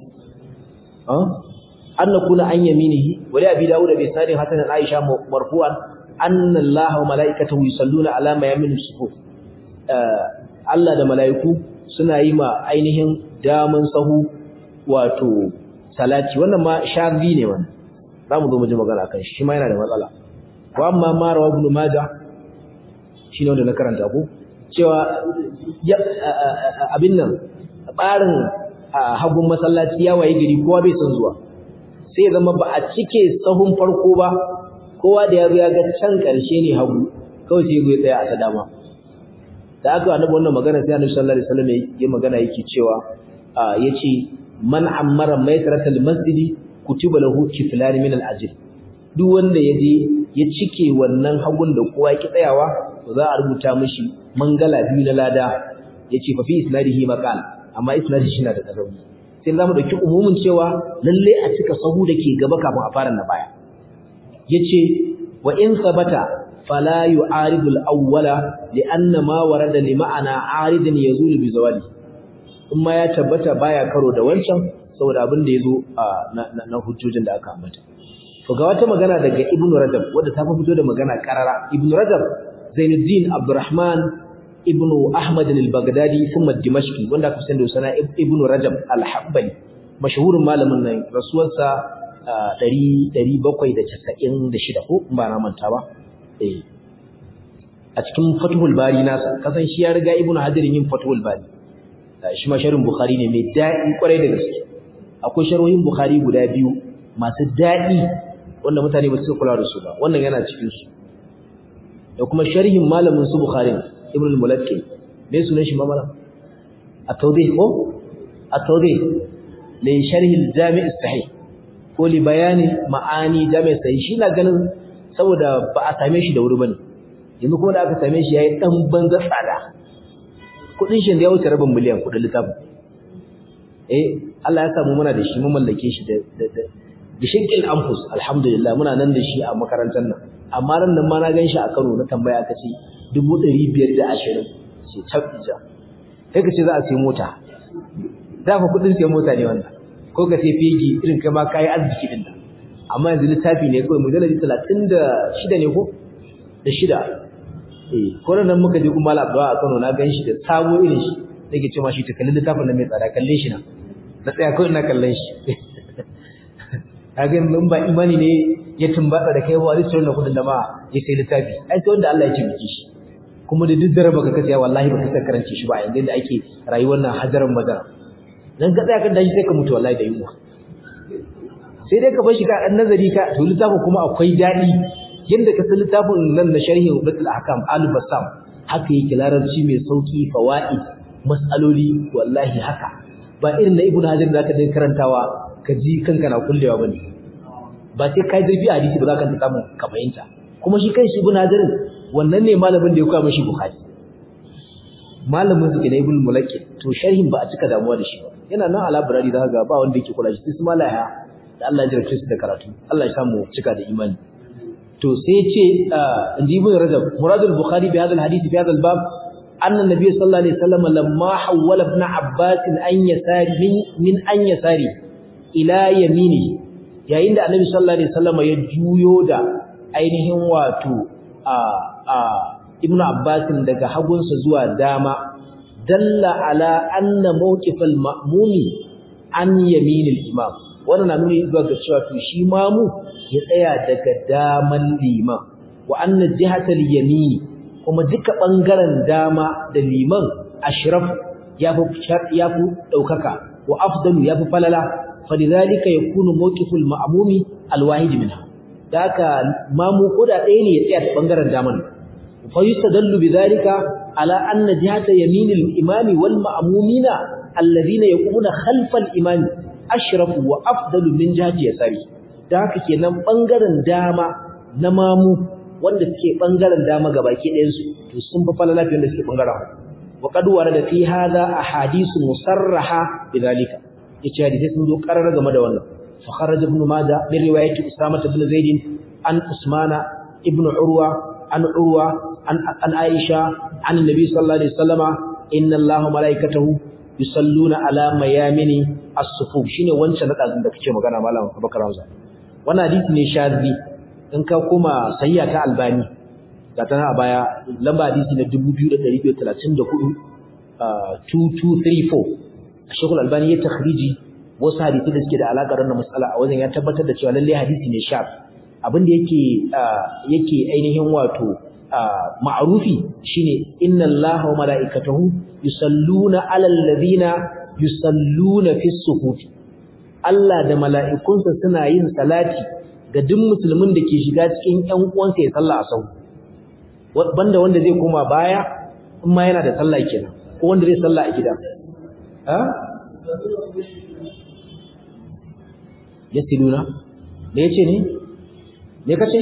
S1: ah an nakuna an yaminihi wa abi dawud bi sadin hasan aisha marfu'an anna allaha wa malaikatahu yusalluna ala ma yaminu sufuf Allah da malaiku suna yi ma ainihin daman sahu wato salati wannan ma shazi ne wannan zamu zo mu ji magana kan shi ma yana da matsala wa amma ma rawa ibn majah shine wanda na karanta ko cewa abin nan barin hagun masallaci ya waye gari kowa bai son zuwa sai zama ba a cike sahun farko ba kowa da ya zo ya ga can karshe ne hagu kawai sai ya tsaya a ta dama da aka annabi wannan magana sai annabi sallallahu alaihi wasallam ya magana yake cewa yace man ammara maytratal masjidi kutiba lahu kiflan min al-ajr duk wanda yaje ya cike wannan hagun da kowa yake tsayawa to za a rubuta mishi mangala biyu na lada yace fa fi isnadihi maqal amma isnadi shi na da rauni sai zamu dauki umumin cewa lalle a cika sahu dake gaba kafin a fara na baya yace wa in sabata fala yu'aridu al-awwala li'anna ma warada li ma'ana aridin yazulu bi zawali kuma ya tabbata baya karo da wancan saboda abin da yazo na hujjojin da aka ambata to ga wata magana daga ibnu rajab wanda ta fito da magana karara ibnu rajab zainuddin abdurrahman ibnu ahmad al-baghdadi thumma dimashqi wanda aka sani da sana ibnu rajab al-hanbali mashhurin malamin nan rasuwarsa 796 ko ba na manta ba eh a cikin fathul bari nasa kasan shi ya riga ibnu hajar yin fathul bari shi ma sharhin bukhari ne mai daɗi kwarai da gaske akwai sharhohin bukhari guda biyu masu daɗi wanda mutane ba su kula da su ba wannan yana cikin su da kuma sharhin malamin su bukhari ibn al-mulakki me sunan shi mamala at-tawdih ko at-tawdih li sharh al-jami' as-sahih ko li bayani ma'ani jami' sahih shi na ganin saboda ba a same shi da wuri bane yanzu kuma da aka same shi yayi dan banza tsada kudin shi da ya wuce rabin miliyan kudin littafin eh Allah ya samu muna da shi mun mallake shi da da shinkil anfus alhamdulillah muna nan da shi a makarantar nan amma ran nan ma na gan shi a Kano na tambaya aka ce 520 ce tabbija kai ka ce za a sai mota da fa kudin sai mota ne wannan ko ka sai fegi irin kai ma kai arziki din nan amma yanzu littafi ne kawai mujalladi 36 ne ko da shida eh ko nan muka je kuma Malam Abdullah a Kano na gan shi da sabo irin shi nake ce ma shi ta kallon littafin nan mai tsada kalle shi na na tsaya kawai ina kallon shi kaga in ba imani ne ya tumbatsa da kai ba zai tsoro da kudin da ma ya sai littafi ai sai wanda Allah ya ce miki shi kuma da duk daraba ka kace wallahi ba ka san karance shi ba yanzu da ake rayuwar nan hajaran madara dan ka tsaya kan dashi sai ka mutu wallahi da yunwa sai dai ka bar shi ka dan nazari ka to littafin kuma akwai dadi yanda ka san littafin nan na sharhi Ubatul Ahkam Al-Bassam haka yake larabci mai sauki fawaid mas'aloli wallahi haka ba irin na Ibn Hajar da zaka dinga karantawa ka ji kanka na kullewa bane ba sai kai zurfi a hadisi ba za ka samu ka fahimta kuma shi kai shi Ibn Hajar wannan ne malamin da ya koya mishi Bukhari malamin su kenan Ibn Mulakki to sharhin ba a cika damuwa da shi ba yana nan a library za ga ba wanda yake kula shi sai su malaya da Allah ya jarabce su da karatu Allah ya samu cika da imani to sai ya ce inji Ibn Rajab muradul Bukhari bi hadha al-hadith bi hadha al-bab أن النبي صلى الله عليه وسلم لما حول ابن عباس أن يساري من, من أن يساري إلى يمينه yayin da Annabi sallallahu alaihi wasallam ya juyo da ainihin wato a a Ibn Abbas daga hagunsa zuwa dama dalla ala anna mawqifal ma'mumi an yaminil imam wannan na nuni zuwa ga cewa to shi mamu ya tsaya daga daman liman wa anna jihatal yamin kuma duka ɓangaren dama da liman ashraf ya fi ɗaukaka wa afdalu ya fi falala falidhalika yakunu mawqiful ma'mumi alwahid minha daka mamu koda ɗaya ne ya tsaya ta ɓangaren daman fa yustadallu bidhalika ala anna jihata yaminil imami wal ma'mumina alladhina yaqumuna khalfal imami ashrafu wa afdalu min jihati yasari daka kenan ɓangaren dama na mamu wanda suke bangaren dama gabaki ɗayan su to sun fa falala fiye da suke bangaren wa qad warada fi hadha ahadithu musarraha bidhalika yace hadisi sun zo karar game da wannan fa kharaja ibn majah min riwayati usama ibn zaid an usmana ibn urwa an urwa an an aisha an nabi sallallahu alaihi wasallama inna allaha malaikatahu yusalluna ala mayamini as-sufuf shine wancan na da kake magana malam Abubakar Hamza wannan hadisi ne shazi in ka koma sayya ta albani ga tana a baya lamba hadisi na 2234 2234 shekul albani ya takhriji wasu hadisi da suke da alaƙar wannan matsala a wajen ya tabbatar da cewa lalle hadisi ne shaf abin da yake yake ainihin wato ma'rufi shine inna allaha wa mala'ikatahu yusalluna 'alal ladina yusalluna fis suhufi Allah da mala'ikunsa suna yin salati ga duk musulmin da ke shiga cikin ƴan uwansa ya salla a sau banda wanda zai koma baya in ma yana da sallah kenan ko wanda zai salla a gida ha yasiluna me yace ne me kace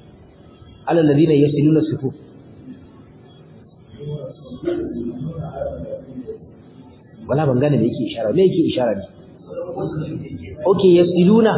S1: ala alladhina yasiluna sufuf wala ban gane me yake ishara me yake ishara ne okay yasiluna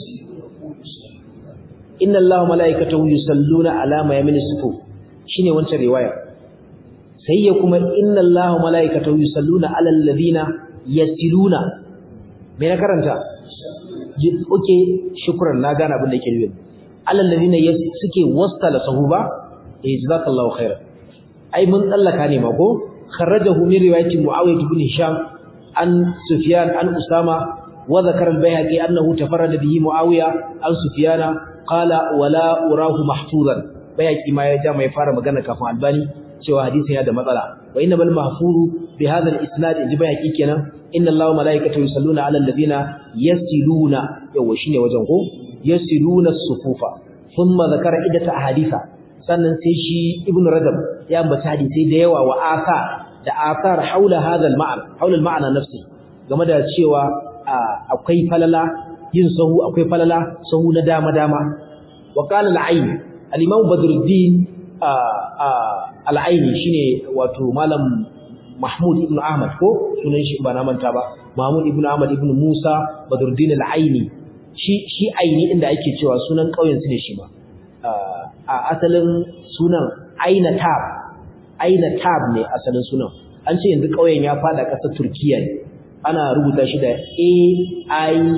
S1: inna allaha malaikatahu yusalluna ala ma yamin sufuf shine wancan riwaya sai ya kuma inna allaha malaikatahu yusalluna ala alladhina yasiluna me na karanta okay shukran na gane abin da yake nufi ala alladhina suke wastala sahuba eh jazakallahu khairan ai mun tsallaka ne ma ko kharajahu min riwayati muawiyah ibn hisham an sufyan an usama wa zakara al-bayhaqi annahu tafarrada bihi muawiya an sufyana qala wala urahu mahfuzan bayhaqi ma ya ja mai fara magana kafin albani cewa hadisin ya da matsala wa inna bal mahfuru bi hadha al-isnad inji bayhaqi kenan inna allaha malaikatahu yusalluna ala alladhina yasiluna yawa shine wajen ko yasiluna as-sufufa thumma zakara idata ahaditha sannan sai shi ibn rajab ya ambata hadisi da yawa wa aka da akar haula hadal ma'ana haula al-ma'ana nafsi game da cewa akwai falala yin sahu akwai falala sahu na dama dama wa qala al-ayn al-imam badruddin al-ayn shine wato malam mahmud ibn ahmad ko sunan shi ba na manta ba mahmud ibn ahmad ibn musa badruddin al-ayni shi shi aini inda ake cewa sunan kauyen su ne shi ba a asalin sunan aina tab aina tab ne asalin sunan an ce yanzu ƙauyen ya fada ƙasar turkiya ne ana rubuta shi da a i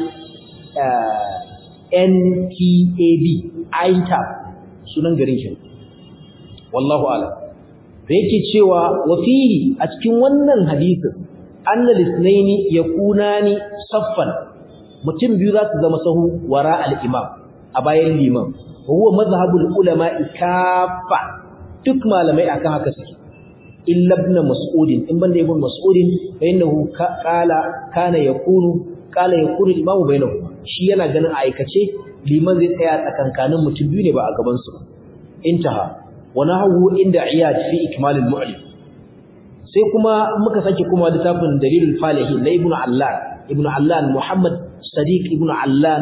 S1: n t a b ain tab sunan garin shi wallahu alam da yake cewa wa fihi a cikin wannan hadisin anna lisnaini yakunani saffan mutum biyu za su zama sahu wara al-imam a bayan liman huwa mazhabul ulama kafa duk malamai akan haka suke illa ibn mas'ud in banda ibn mas'ud fa innahu qala kana yakunu qala yakunu imamu bainahuma shi yana ganin aikace liman zai tsaya tsakankanin mutum biyu ne ba a gaban su intaha wa nahu inda iyad fi ikmal al-mu'lim sai kuma muka sake kuma littafin dalilul falihi na ibn allan ibn allan muhammad sadiq ibn allan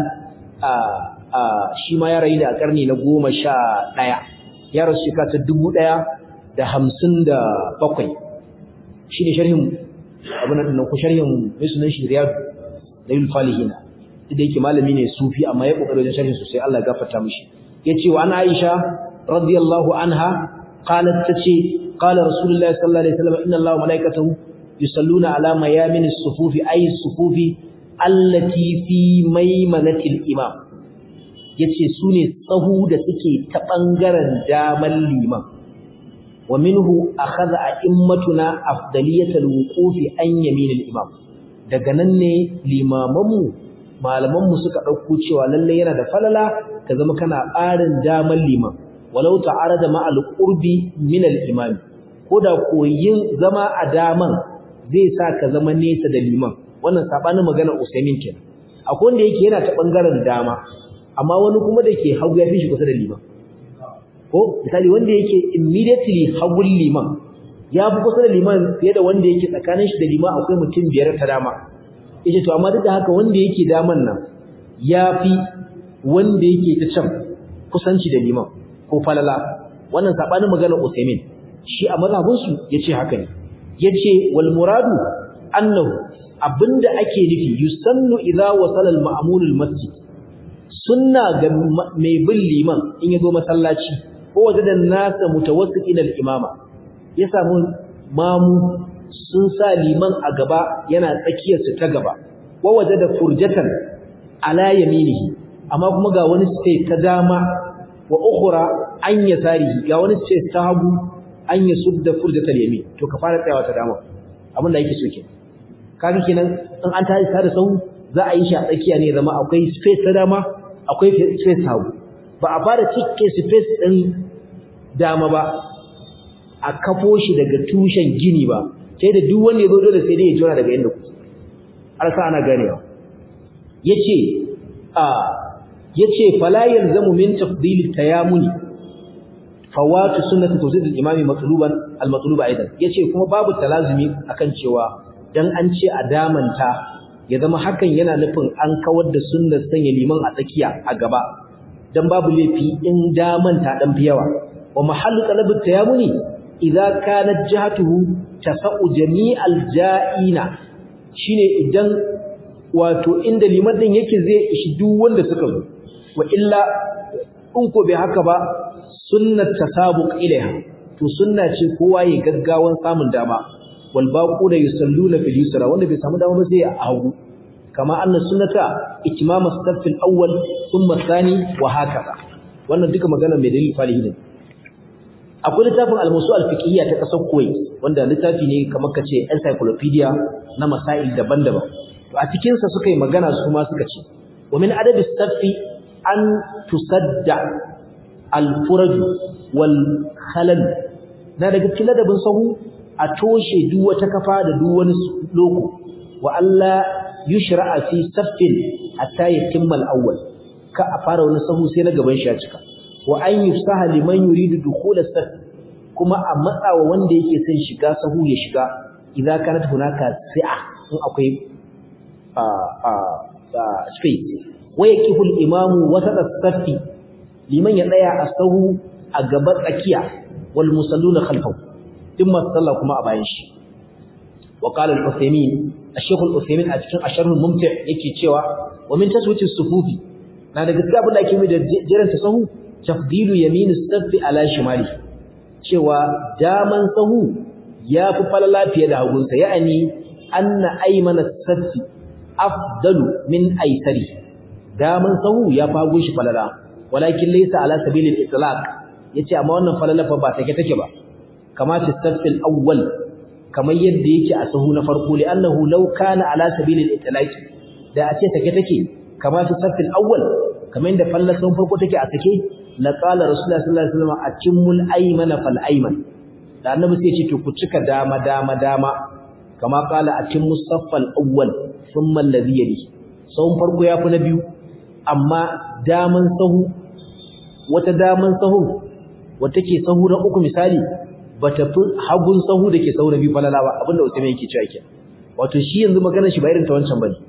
S1: shi ma ya rayu da a karni na goma sha ɗaya ya rasu shekara ta dubu ɗaya da hamsin da bakwai shi ne sharhin abin da ku sharhin mai sunan shi riyadu da yul falihina da yake malami ne sufi amma ya kokari wajen sharhin sosai Allah ya gafarta mishi yace wa ana Aisha radiyallahu anha qalat tace qala rasulullahi sallallahu alaihi wasallam inna Allaha malaikatahu yusalluna ala mayamin as-sufufi ay as-sufufi allati fi maimanatil imam yace su ne tsahu da suke ta ɓangaren daman liman wa minhu akhadha a'immatuna afdaliyatal wuqufi an yaminil imam daga nan ne limamanmu malamanmu suka ɗauko cewa lalle yana da falala ka zama kana ɓarin daman liman walau ta'arada ma al-qurbi min al-imam koda koyin zama a daman zai sa ka zama nesa da liman wannan sabanin magana Usaimin kenan akwai wanda yake yana ta bangaren dama amma wani kuma da ke hagu ya fi shi kusa da liman ko misali wanda yake immediately hagun liman ya fi kusa da liman fiye da wanda yake tsakanin shi da liman akwai mutum biyar ta dama yace to amma duk da haka wanda yake daman nan ya fi wanda yake ta can kusanci da liman ko falala wannan sabanin maganar Usaimin shi a mazhabinsu yace haka ne yace wal muradu annahu abinda ake nufi yusannu idza wasala al ma'mul al masjid sunna ga mai bin liman in yazo masallaci ko wajada nasa mutawassitin al imama ya samu mamu sun sa liman a gaba yana tsakiyar su ta gaba wa wajada furjatan ala yaminihi amma kuma ga wani space ta dama wa ukhra an yasarihi ga wani space ta hagu an yasudda furjatal yamin to ka fara tsayawa ta dama abin da yake so kenan kaga kenan in an tashi da sau za a yi shi a tsakiya ne zama akwai space ta dama akwai space ta hagu ba a fara cike space din dama ba a kafo shi daga tushen gini ba sai da duk wanda ya zo dole sai dai ya jira daga inda kuke har sa ana ganewa yace a yace fala yalzamu min tafdil tayamuni fawatu sunnati tawzid al-imami matluban al-matluba aidan yace kuma babu talazumi akan cewa dan an ce a damanta ya zama hakan yana nufin an kawar da sunnar sanya liman a tsakiya a gaba dan babu laifi in damanta dan fi yawa wa mahallu talab at-tayamuni idza kanat jihatuhu tasau jami'al ja'ina shine idan wato inda liman din yake zai ishi duk wanda suka zo wa illa in ko bai haka ba sunnat tasabuq ilaiha to sunna ce kowa ya gaggawan samun dama wal baquna yusalluna fil yusra wanda bai samu dama ba sai a hagu kama anna sunnata itmam as-saff al-awwal thumma ath-thani wa hakaza wannan duka magana mai dalil falihi ne akwai littafin al-musu al-fiqhiyya ta kasar Kuwait wanda littafi ne kamar kace encyclopedia na masail daban-daban to a cikin sa suka yi magana su ma suka ce wa min adad as-saff an tusadda al-furaj wal khalal na daga cikin ladabin sahu a toshe duk wata kafa da duk wani loko wa Allah yushra'a fi saffin hatta yatimma al-awwal ka a fara wani sahu sai na gaban shi ya cika wa an yufsaha liman yuridu dukhul as-saff kuma a matsawa wanda yake son shiga sahu ya shiga idza kanat hunaka si'a in akwai a a space wa yaqifu al-imamu wasata as-saffi liman ya tsaya a sahu a gaba tsakiya wal musalluna khalfahu din masu sallah kuma a bayan shi wa qala al-uthaymin al-shaykh al-uthaymin a cikin asharh al-mumti' yake cewa wa min taswiti as-sufufi na da gaskiya abin da ake mai da jiran sahu tafdilu yamin as-saff ala shimali cewa daman sahu ya fi falala fiye da hagunsa ya'ani anna aymana as-saff afdalu min aysari daman sahu ya fi hagun shi falala walakin laysa ala sabilil itlaq yace amma wannan falala fa ba take take ba kama fi safil awwal kamar yadda yake a sahu na farko li annahu law kana ala sabilil itlaq da a ce take take kama fi safil awwal kamar yadda falala sahun farko take a sake la qala rasulullahi sallallahu alaihi wasallam atimul aymana fal ayman da annabi sai ya ce to ku cika dama dama dama kama qala atimmus saffal awwal thumma alladhi yali sahun farko yafi na biyu amma daman sahu wata daman sahun wata ke sahu na uku misali bata fi hagun sahu da ke sahu na biyu falala ba abinda Usaimin yake cewa ke wato shi yanzu maganar shi ba irin ta wancan bane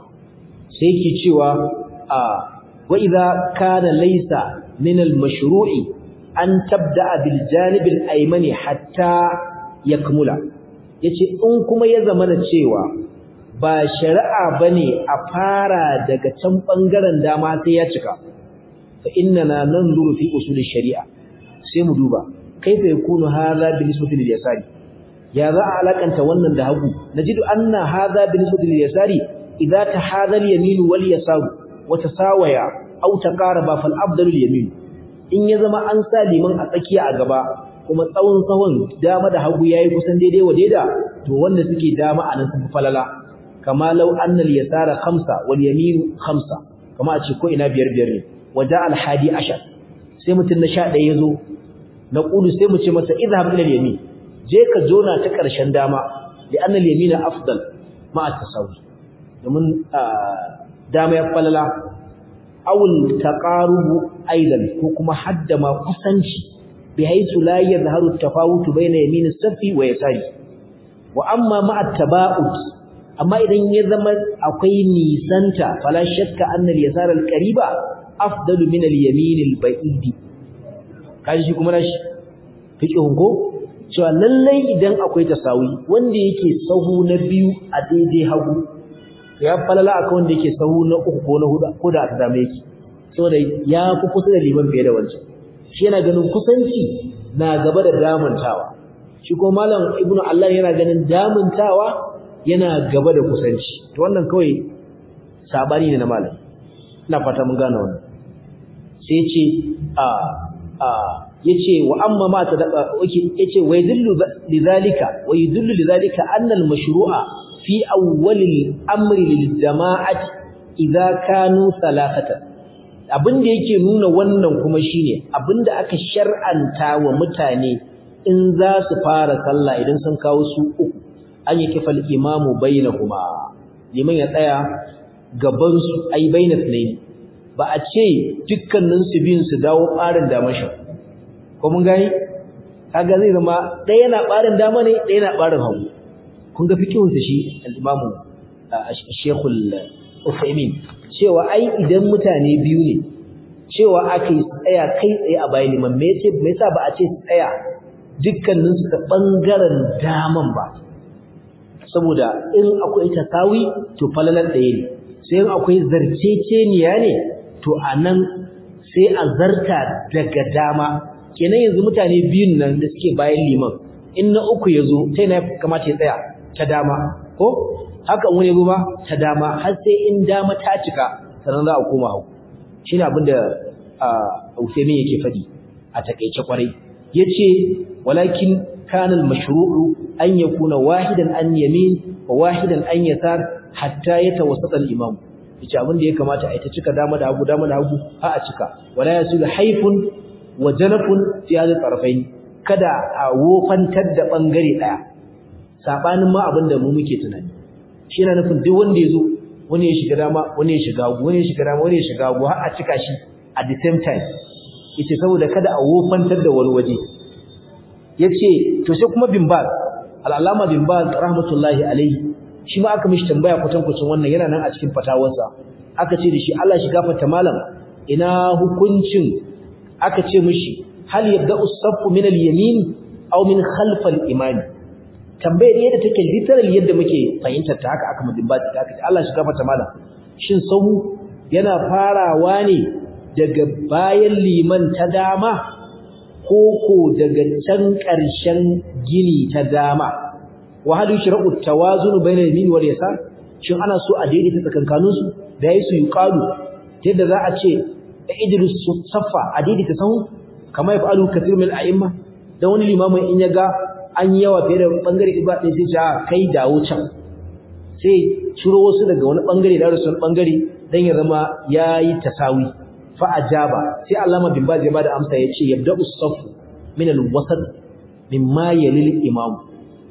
S1: sai yake cewa a wa idza kana laysa min al mashru'i an tabda'a bil janib al aymani hatta yakmula yace in kuma ya zamana cewa ba shari'a bane a fara daga can bangaren dama sai ya cika fa innana nanzuru fi usul shari'a sai mu duba kaifa yakunu hadha bi nisbati lil yasari ya za a alakanta wannan da hagu najidu anna hadha bi nisbati lil yasari idza tahadha al yamin wal yasar wa tasawaya aw taqaraba fal afdalu al yamin in ya zama an sa liman a tsakiya a gaba kuma tsawon tsawon dama da hagu yayi kusan daidai wa daida to wanda suke dama anan sun falala kama law anna al yasara khamsa wal yamin khamsa kama a ce ko ina biyar biyar ne waja al hadi ashar sai mutun na 11 yazo na ƙulu sai mu ce masa idhab ila al-yamin je ka jona ta ƙarshen dama li anna al-yamina afdal ma at-tasawi domin dama ya falala aw taqarubu aidan ko kuma hadda ma kusanci bi haythu la yadhharu at-tafawut bayna yamin as-safi wa yasari wa amma ma at-taba'ud amma idan ya zama akwai nisanta fala shakka anna al-yasara al-qariba afdalu min al-yamin al-ba'idi kaji shi kuma nashi fiqhun ko cewa lallai idan akwai tasawi wanda yake sahu na biyu a daidai hagu ya falala akan wanda yake sahu na uku ko na hudu ko da ta dame yake saboda ya fi kusa da liman fiye da wancan shi yana ganin kusanci na gaba da damantawa shi ko malam ibnu Allah yana ganin damantawa yana gaba da kusanci to wannan kawai sabani ne na malam ina fata mun gane wannan sai ce a yace wa amma ma ta yace wa yadullu lidhalika wa yadullu lidhalika anna al-mashru'a fi awwal al-amri lil-jama'ati idza kanu thalathatan abinda yake nuna wannan kuma shine abinda aka shar'anta wa mutane in za su fara sallah idan sun kawo su uku an yi kifal imamu bainahuma liman ya tsaya gaban su ai bainas ne ba a ce dukkanin su biyun su dawo ɓarin damashi ko mun gani kaga zai zama ɗaya na ɓarin dama ne ɗaya na ɓarin hagu kun ga fikihun sa shi al-imamu Sheikhul Uthaymeen cewa ai idan mutane biyu ne cewa aka yi tsaya kai tsaye a bayan liman me yace me yasa ba a ce tsaya dukkanin su ta bangaren daman ba saboda in akwai tasawi to falalar ɗaya ne sai in akwai zarceceniya ne to anan sai a zarta daga dama kenan yanzu mutane biyun nan da suke bayan liman in na uku ya zo sai na kamata ya tsaya ta dama ko haka wani ba ta dama har sai in dama ta cika sannan za a koma hau shine abin da Uthaymeen yake faɗi a takeice kwarai yace walakin kana al-mashru'u an yakuna wahidan an yamin wa wahidan an yasar hatta yatawassata al-imam yace abin da ya kamata a ita cika dama da hagu dama da hagu ha a cika wala yasul haifun wa janafun fi hadha tarafain kada a wofantar da bangare daya sabanin ma abin da mu muke tunani shi yana nufin duk wanda yazo wani ya shiga dama wani ya shiga hagu wani ya shiga dama wani ya shiga hagu har a cika shi at the same time yace saboda kada a wofantar da wani waje yace to sai kuma bin baz al-allama bin baz rahmatullahi alaihi shi ma aka mishi tambaya kwatan kwacin wannan yana nan a cikin fatawarsa aka ce da shi Allah shi gafarta malam ina hukuncin aka ce mishi hal yabda'u as-saffu min al-yamin aw min khalf al-imam tambayar yadda take literal yadda muke fahimtar ta haka aka mudin baz aka ce Allah shi gafarta malam shin sahu yana farawa ne daga bayan liman ta dama koko daga can ƙarshen gini ta dama wa hal yushra'u tawazun bayna yamin wal yasar shin ana so a daidaita tsakankanin su da yayi su yuqalu yadda za a ce idris saffa a daidaita sahu kamar ya fa'alu kathir min a'imma dan wani limamin in ya ga an yawa fiye da bangare ibada sai ya kai dawo can sai ciro wasu daga wani bangare da wasu bangare dan ya zama yayi tasawi fa ajaba sai Allama bin Baz ya bada amsa yace yabda'u as-saff min al-wasat mimma yalil imam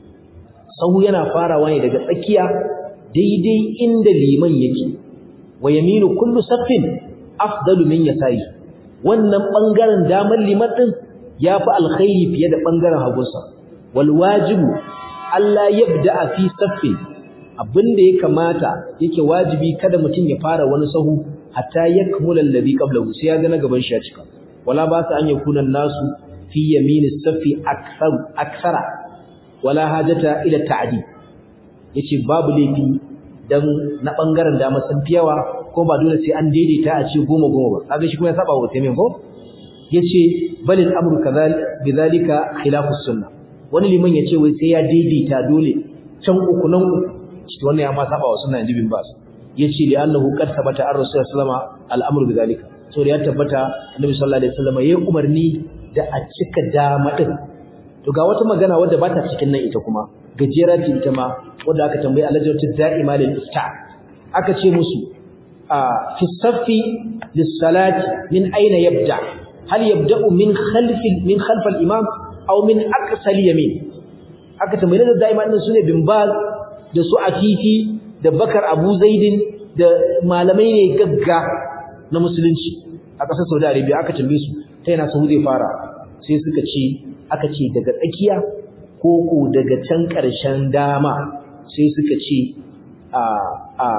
S1: sahu yana farawa ne daga tsakiya daidai inda liman yake wa yaminu kullu saffin afdalu min yasari wannan bangaren damar liman din yafi alkhairi fiye da bangaren hagunsa wal wajibu Allah yabda'a fi saffin abinda ya kamata yake wajibi kada mutum ya fara wani sahu hatta yakmula alladhi qablahu sai ya ga na gaban shi ya cika wala ba sa an yakuna nasu fi yaminis safi akthar akthara wala hajata ila ta'di yace babu laifi dan na bangaren dama sun fi yawa ko ba dole sai an daidaita a ce goma goma ba kaga shi kuma ya saba wa taimin ko yace balil amru kadhal bidhalika khilafu sunnah wani liman yace wai sai ya daidaita dole can uku nan uku wannan ya ma saba wa sunna inji bin bas yace li annahu qad thabata ar rasul sallama al-amru bidhalika so da ya tabbata annabi sallallahu alaihi wasallam yayi umarni da a cika dama din to ga wata magana wadda ba ta cikin nan ita kuma gajera ce ita ma wadda aka tambayi alajatu da'ima lil ifta aka ce musu fi saffi lis salati min aina yabda hal yabda'u min khalfi min khalf al imam aw min aqsa al yamin aka tambayi da da'ima din sune bin baz da su afifi da bakar abu zaidin da malamai ne gagga na musulunci a ƙasar saudi arabia aka tambaye su ta yana sahu zai fara sai suka ce aka ce daga tsakiya ko ko daga can ƙarshen dama sai suka ce a a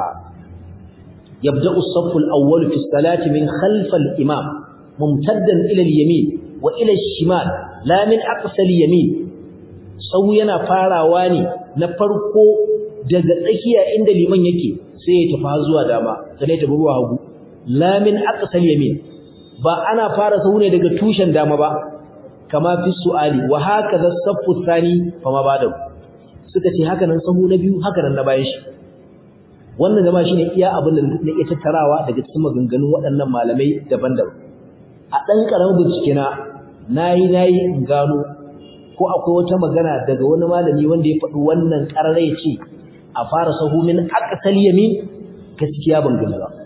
S1: yabda'u as-saff al-awwal fi as-salati min khalf al-imam mumtaddan ila al-yamin wa ila al-shimal la min aqsa al-yamin sahu yana farawa ne na farko daga tsakiya inda liman yake sai ya tafi zuwa dama sai ya tafi zuwa hagu la min aqsal yamin ba ana fara sahu ne daga tushen dama ba kama fi su'ali wa hakaza saffu thani fama bada suka ce haka nan sahu na biyu haka nan na bayan shi wannan gaba shine iya abin da nake tattarawa daga cikin maganganun waɗannan malamai daban-daban a dan karamin bincike na nayi nayi in gano ko akwai wata magana daga wani malami wanda ya faɗi wannan ƙarare ya ce a fara sahu min aqsal yamin gaskiya ban gani ba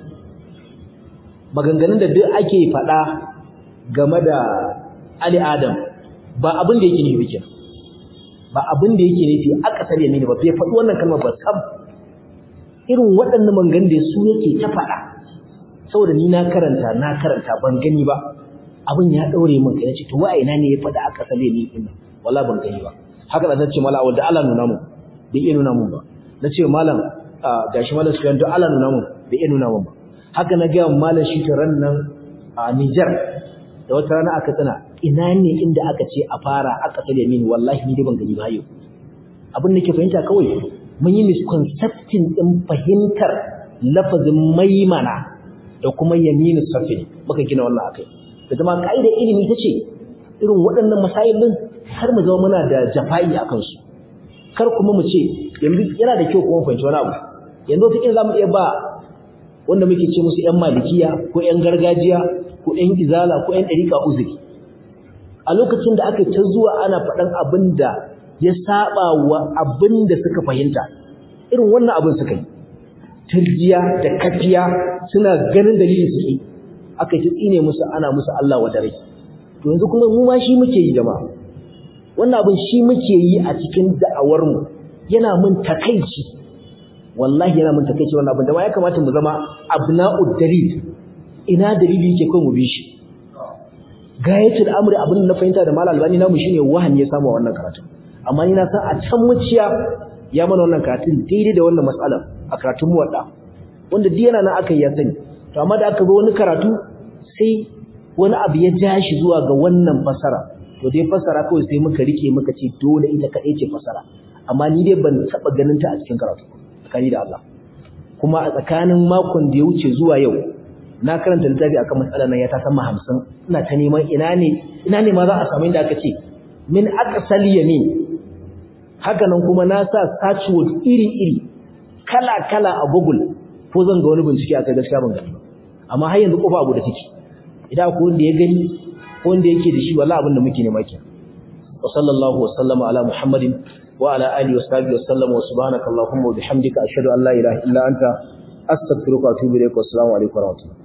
S1: maganganun da duk ake faɗa game da Ali Adam ba abin da yake nufi kenan ba abin da yake nufi aqsal yamin ba bai faɗi wannan kalmar ba sab irin waɗannan maganganun da su yake ta faɗa saboda ni na karanta na karanta ban gani ba abin ya daure min kai nace to wa ina ne ya faɗa aqsal yamin din wallahi ban gani ba haka da nace mala wanda Allah nuna mu bai iya nuna mun ba nace malam gashi malam suyan to Allah nuna mun bai iya nuna mun ba haka na ga malam shi ran nan a Niger da wata rana aka tsana ina ne inda aka ce a fara aka tsale mini wallahi ni dai ban gani ba yau abin da ke fahimta kawai mun yi misconcepting din fahimtar lafazin maimana da kuma yaminu safi muka gina wannan akai da zama kaida ilimi tace irin waɗannan masailin har mu zama muna da jafa'i akan su kar kuma mu ce yanzu yana da kyau kuma fahimci wani abu yanzu wata za mu iya ba wanda muke ce musu ‘yan malikiya ko ‘yan gargajiya ko ‘yan izala ko ‘yan ɗarika uzuri a lokacin da aka ta zuwa ana faɗan abin da ya saba wa abin da suka fahimta irin wannan abin suka yi turjiya da kafiya suna ganin dalilin su yi aka ta tsine musu ana musu Allah wa dare to yanzu kuma mu ma shi muke yi jama'a wannan abin shi muke yi a cikin da'awarmu yana mun takaici wallahi yana mun takeice wannan abin da ma ya kamata mu zama abna'ud dalil ina dalili yake kai mu bi shi gayatul amri abin da na fahimta da malal albani namu shine wahan ya samu wannan karatu amma ni na san a can muciya ya mana wannan karatun daidai da wannan matsalar a karatun mu wadda wanda duk yana nan aka yi ya sani to amma da aka zo wani karatu sai wani abu ya ja shi zuwa ga wannan fasara to dai fasara kawai sai muka rike muka ce dole ita kaɗai ce fasara amma ni dai ban taɓa ganin ta a cikin karatu tsakani da Allah kuma a tsakanin makon da ya wuce zuwa yau na karanta littafi akan matsalar nan ya ta sama hamsin ina ta neman ina ne ina ne ma za a samu inda aka ce min aqsal yamin haka nan kuma na sa search word iri iri kala kala a google ko zan ga wani bincike akai gaskiya ban gani ba amma har yanzu kofa abu da take idan akwai wanda ya gani ko wanda yake da shi wallahi abin da muke nema kenan wa sallallahu wa sallama ala muhammadin وعلى آله وصحبه وسلم وسبحانك اللهم وبحمدك أشهد أن لا إله إلا أنت أستغفرك وأتوب إليك والسلام عليكم ورحمة الله